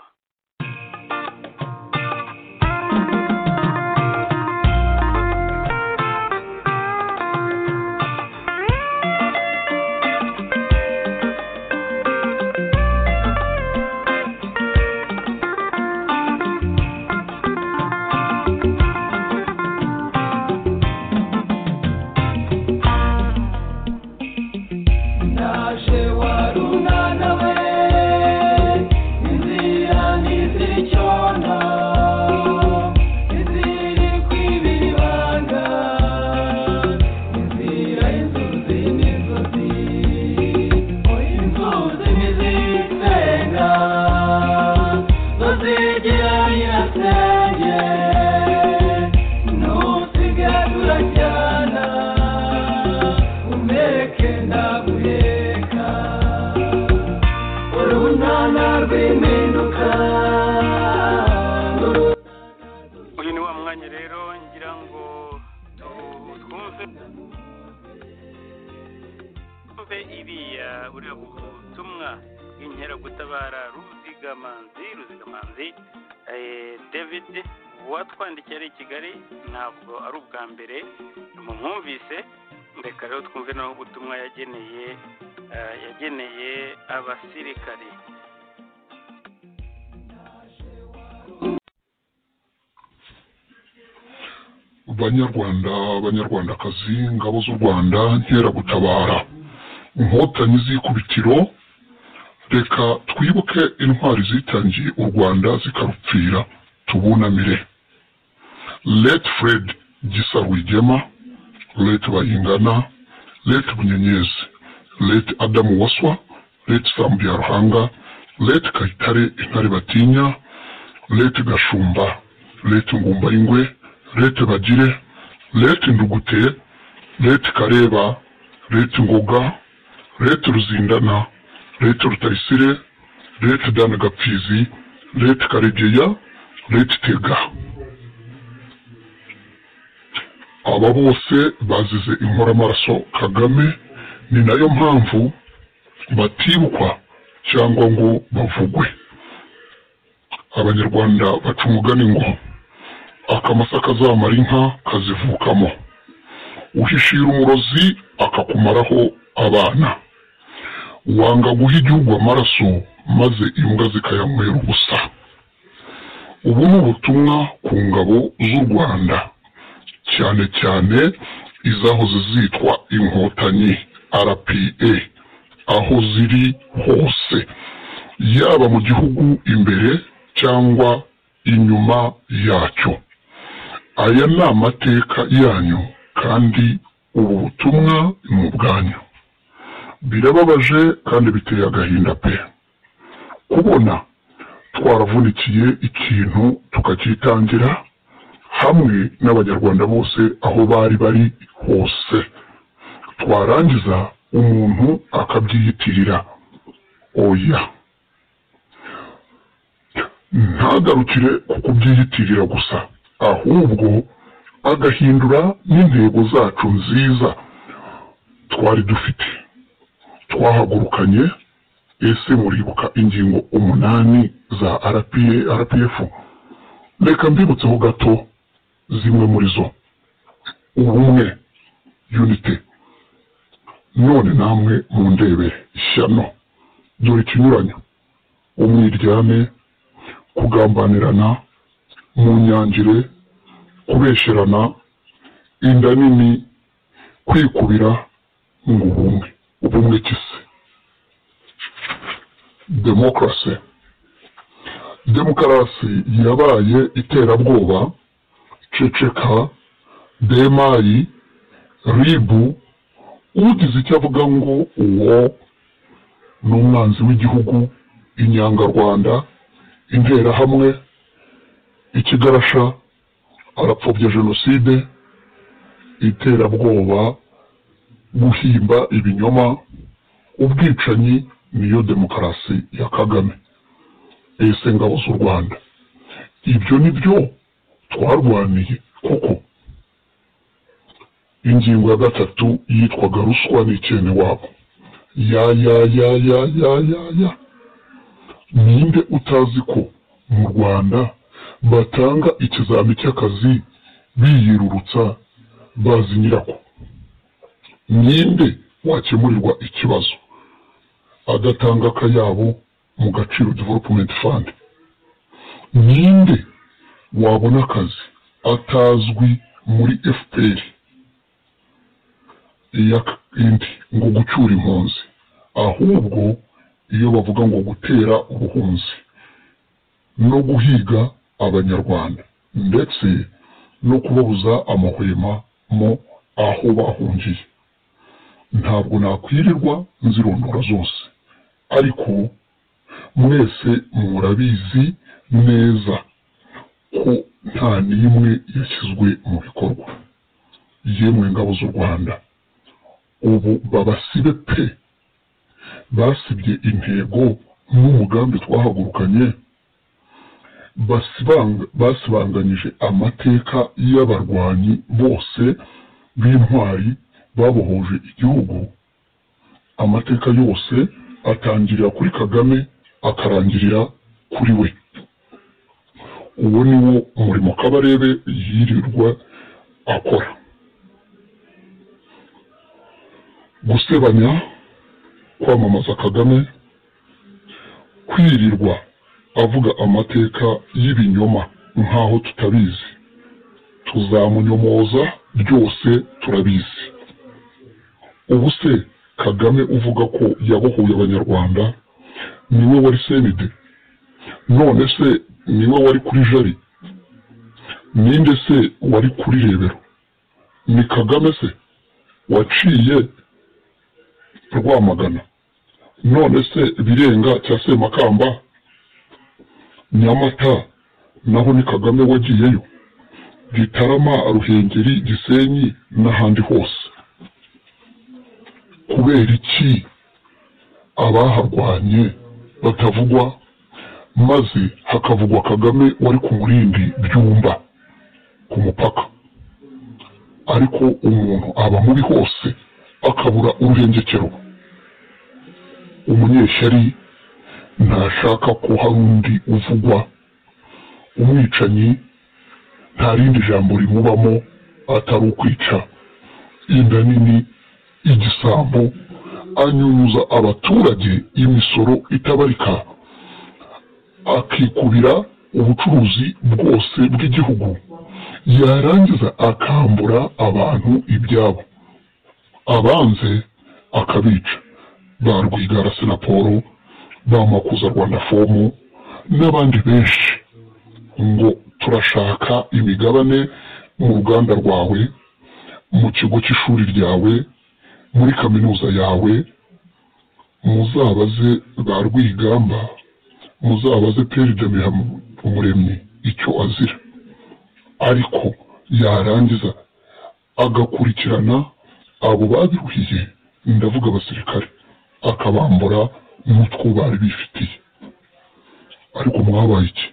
naje warunana we inzira ntizicyondo iziri kwibibanga inzira inzuzi n'inzuzi inzuzi ntizisenga tuzigira birasenge nusigaye turajyana umeke ndaguheka urunana rw'impinduka uyu ni wa mwanya rero ngira ngo tu- twumve twumve iriya buriya butumwa bw'inkeragutabara ruzigamanzi ruzigamanzi eh, david uwatwandikiye ari i kigali ntabwo ari ubwa mbere mumwumvise reka rero twumve naho ubutumwa yageneye eh, yageneye abasirikari banyarwanda banyarwandakazi ngabo z'u rwanda nkeragutabara inkotanyi z'ikubitiro reka twibuke intwari zitangiye u rwanda zikarupfira tubunamire let fred gisa rwigema let bayingana let bunyenyezi let adamu waswa let sambu ya ruhanga let kayitare intare batinya let gashumba let ngumba y'ingwe let bagire let ndugute let kareba let ngoga let ruzindana let rutayisire let dana gapfizi let karegeya let tega aba bose bazize inkoramaraso kagame ni nayo mpamvu batibukwa cyangwa ngo bavugwe abanyarwanda baca umugani ngo akamasa kazamara inka kazivukamo uhishira umurozi akakumaraho abana wanga guha igihugu amaraso maze imbwa zikayanywera ubusa ubu ni ubutumwa ku ngabo z'u rwanda cyane cyane izahoze zitwa inkotanyi rpa aho ziri hose yaba mu gihugu imbere cyangwa inyuma yacyo aya ni amateka yanyu kandi ubu butumwa ni ubwanyu birababaje kandi biteye agahinda pe kubona twaravunikiye ikintu tukakitangira hamwe n'abanyarwanda bose aho bari bari hose twarangiza umuntu akabyiyitirira oya ntagarukire ku kubyiyitirira gusa ahubwo agahindura n'intego zacu nziza twari dufite twahagurukanye ese muribuka ingingo umunani za RPA, rpf reka mbibutseho gato zimwe muri zo ubumwe unity none namwe mundebe ishyano dore ikinyuranyo umwiryane kugambanirana mu nyangire kubesherana inda nini kwikubira ngo ubumwe ubumwe kisi demokarasi demokarasi yabaye iterabwoba ceceka demayi ribu ugize icyo avuga ngo uwo ni umwanzi w'igihugu inyangarwanda interahamwe ikigarasha arapfobya jenoside iterabwoba guhimba ibinyoma ubwicanyi niyo demokarasi ya kagame ese ngabo z'u rwanda ibyo ni byo twarwaniye koko ingingo ya gatatu yitwaga ruswa n'icyene wabo ya ya ya ya ya ya ya ninde utazi ko mu rwanda batanga ikizami cy'akazi biyirurutsa bazi nyirako ninde wakemurirwa ikibazo adatanga akayabo mu gaciro development fund ninde wabona akazi atazwi muri fpr iya indi ngo gucyura impunzi ahubwo iyo bavuga ngo gutera ubuhunzi no guhiga abanyarwanda ndetse no kubabuza amahwema mo aho bahungiye ntabwo nakwirirwa nzirondora zose ariko mwese murabizi neza ko nta n'imwe yashyizwe mu bikorwa yemwe ngabo z'u rwanda ubu babasibe pe basibye intego n'umugambi twahagurukanye basibanga- basibanganyije amateka y'abarwanyi bose b'intwari babohoje igihugu amateka yose atangirira kuri kagame akarangirira kuri we uwo ni wo umurimo kabarebe yirirwa akora gusebanya kwamamaza kagame kwirirwa avuga amateka y'ibinyoma nk'aho tutabizi tuzamunyomoza byose turabizi ubu se kagame uvuga ko yabohoye abanyarwanda niwe wari senide none se niwe wari kuri jari ninde se wari kuri rebero ni kagame se waciye rwamagana none se birenga cya semakamba nyamata naho ni kagame wagiyeyo gitarama ruhengeri gisenyi n'ahandi hose kubera iki abaharwanye batavugwa maze hakavugwa kagame wari ku murindi byumba ku mupaka ariko umuntu aba mubi hose akabura uruhengekero umunyeshyari ntashaka ko hari undi uvugwa umwicanyi nta rindi jambo rimubamo atari ukwica inda nini igisambo anyunyuza abaturage imisoro itabarika akikubira ubucuruzi bwose bw'igihugu yarangiza akambura abantu ibyabo abanze akabica ba rwigara senaporo ba makuza rwanda fomu n'abandi benshi ngo turashaka imigabane mu ruganda rwawe mu kigo cy'ishuri ryawe muri kaminuza yawe muzabaze ba rwigamba muzabaze perezida Mihamo- umuremyi icyo azira ariko yarangiza agakurikirana abo babiruhiye ndavuga abasirikare akabambura n'utwo bari bifitiye ariko mwabaye iki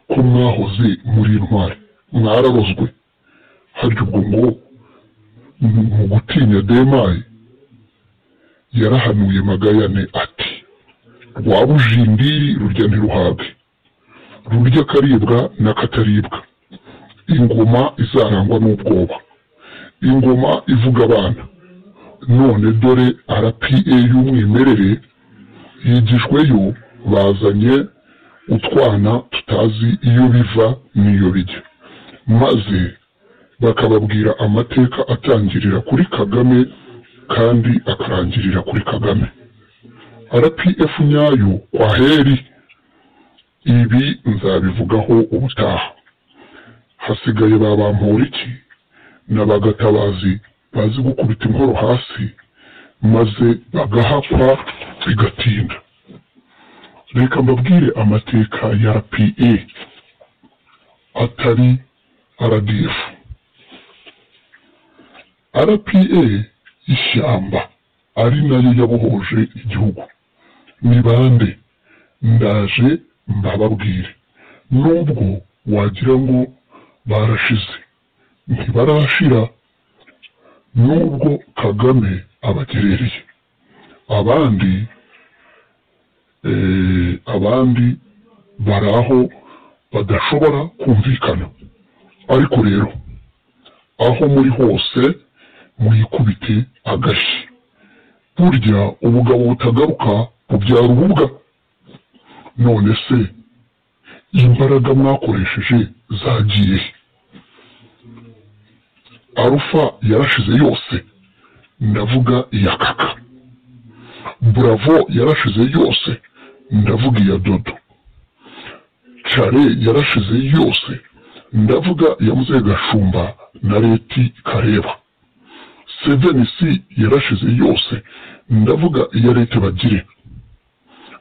ko mwahoze muri intwari mwararozwe harya ubwo ngo mu gutinya demayi yarahanuye magayane ati rwaba ujindiri rurya ntiruhabe rurya akaribwa n'akataribwa ingoma izarangwa n'ubwoba ingoma ivuga abana none dore rpa y'umwimerere yigijweyo bazanye utwana tutazi iyo biva n'iyo bijya maze bakababwira amateka atangirira kuri kagame kandi akarangirira kuri kagame rpf nyayo kwaheri ibi nzabivugaho ubutaha hasigaye ba bamporiki n'abagatabazi bazi gukubita inkoro hasi maze bagahapfa bigatinda reka mbabwire amateka ya rpa atari rdf rpa ishyamba ari nayo yabohoje igihugu ni bande ndaje mbababwire nubwo wagira ngo barashize ntibarashira nubwo kagame abagerereye abandi eh, abandi bari aho badashobora kumvikana ariko rero aho muri hose mwikubite agashyi burya ubugabo butagaruka bubyara ububwa none se imbaraga mwakoresheje zagiye he? arufa yarashize yose ndavuga iya kaka buravo yarashize yose ndavuga iya dodo care yarashize yose ndavuga iya muzehe gashumba na leti kareba seveni si yarashize yose ndavuga iya leta bagire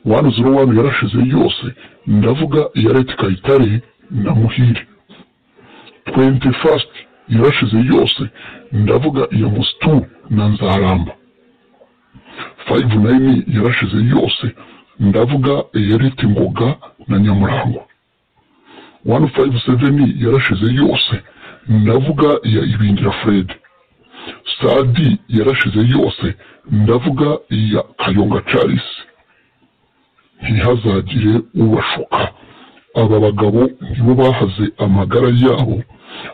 wani zero wani yarashize yose ndavuga iya leta kayitare na muhire twenti fasiti yarashize yose ndavuga iya musitu na nzaramba fayivu nayini yarashize yose ndavuga iya leta ngoga na nyamurangwa wani fayivu seveni yarashize yose ndavuga iya ibingira furedi sadi yarashize yose ndavuga iya kayonga charles ntihazagire ubashuka aba bagabo nibo bahaze amagara yabo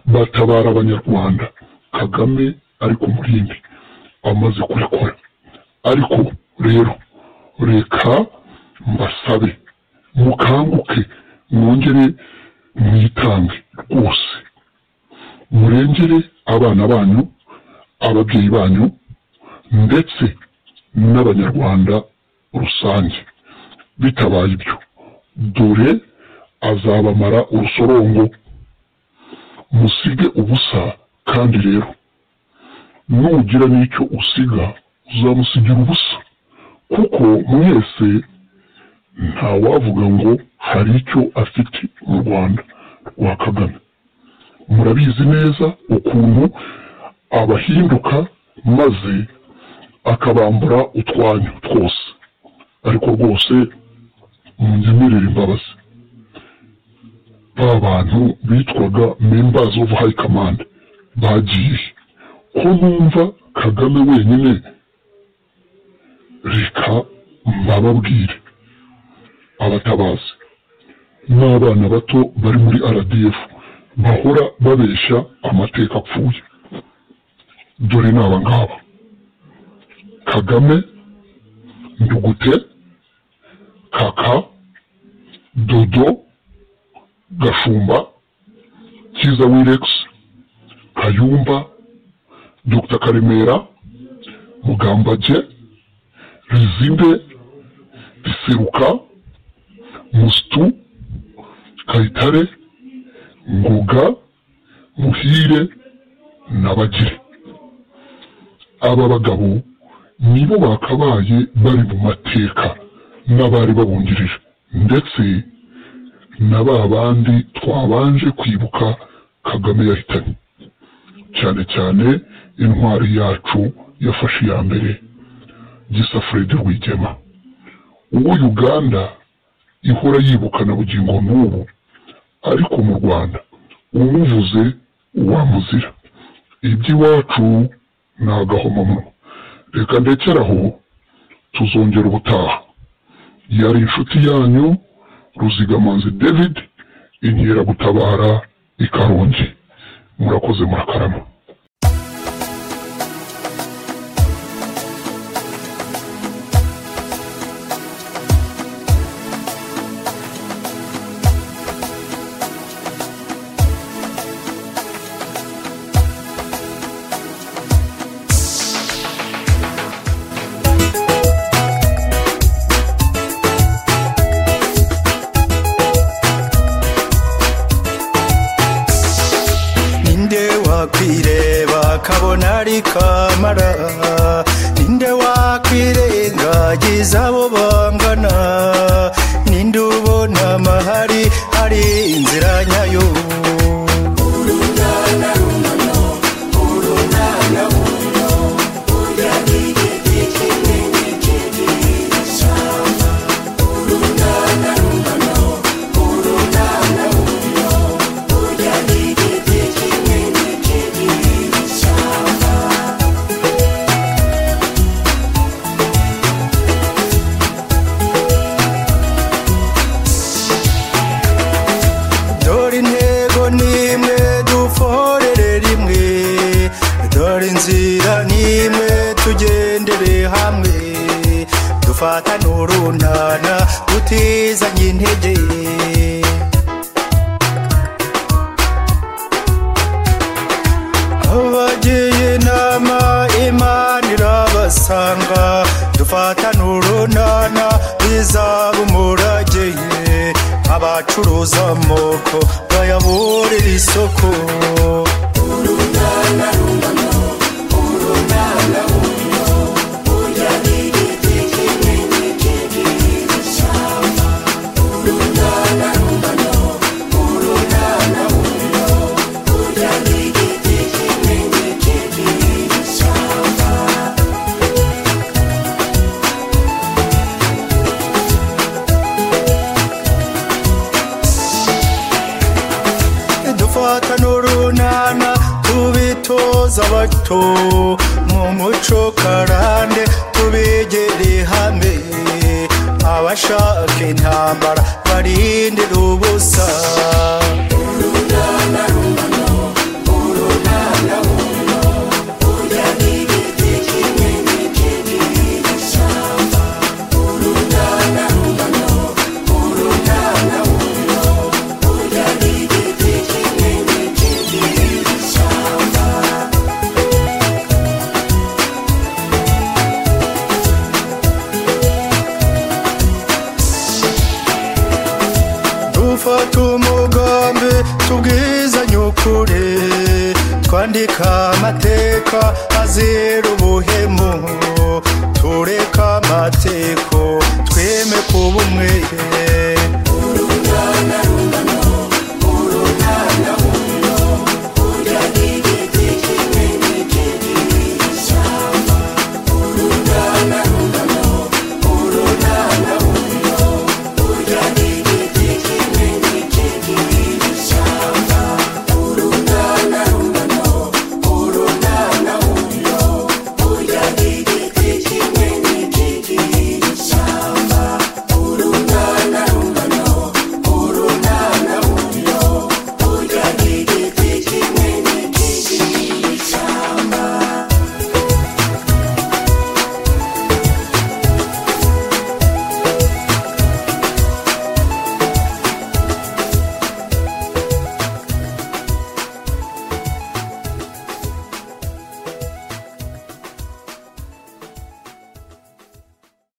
batabara abanyarwanda kagame ari ku murindi amaze kurekura ariko rero reka mbasabe mukanguke mwongere mwitange rwose murengere abana banyu ababyeyi banyu ndetse n'abanyarwanda rusange bitabaye ibyo dore azabamara urusorongo musige ubusa kandi rero nugira n'icyo usiga uzamusigira ubusa kuko mwese ntawavuga ngo hari icyo afite mu rwanda rwa kagame murabizi neza ukuntu abahinduka maze akabambura utwanyu twose ariko rwose munyemerere imbabazi ba bantu bitwaga members of high command bagiye ko numva kagame wenyine reka mbababwire abatabazi n'abana bato bari muri rdf bahora babeshya amateka apfuye dore ni aba ngaba kagame ndugute kaka dodo gashumba kiza wirex kayumba dr karemera mugambage rizinde riseruka musitu kayitare ngoga muhire n'abagire aba bagabo nibo bakabaye bari mu mateka n'abari babungirije ndetse na ba bandi twabanje kwibuka kagame yahitanye cyane cyane intwari yacu yafashe iya mbere gisa fred rwigema uwo uganda ihora yibukana bugingo n'ubu ariko mu rwanda umuvuze uwamuzira iby'iwacu ni agahomamunwa reka ndekeraho tuzongera ubutaha yari inshuti yanyu ruzigamanzi david inkeragutabara i karongi murakoze murakarama ninde wakwireba kabona ari kamara ninde wakwirengagiza abo bangana ninde ubona amahari ari inzira nyayo dore intego nimwe duforere rimwe dore inzira nimwe tugendere hamwe dufatane urunana tutizanye intege abagiye inama imana irabasanga dufatane urunana bizaba umurage abacuruza amoko bayaburira isoko dufatane urunana tubitoza abato mu muco karande tubegere hamwe abashaka intambara barindira ubusa tumugambi tubwizanye ukuri twandika amateka azira ubuhemu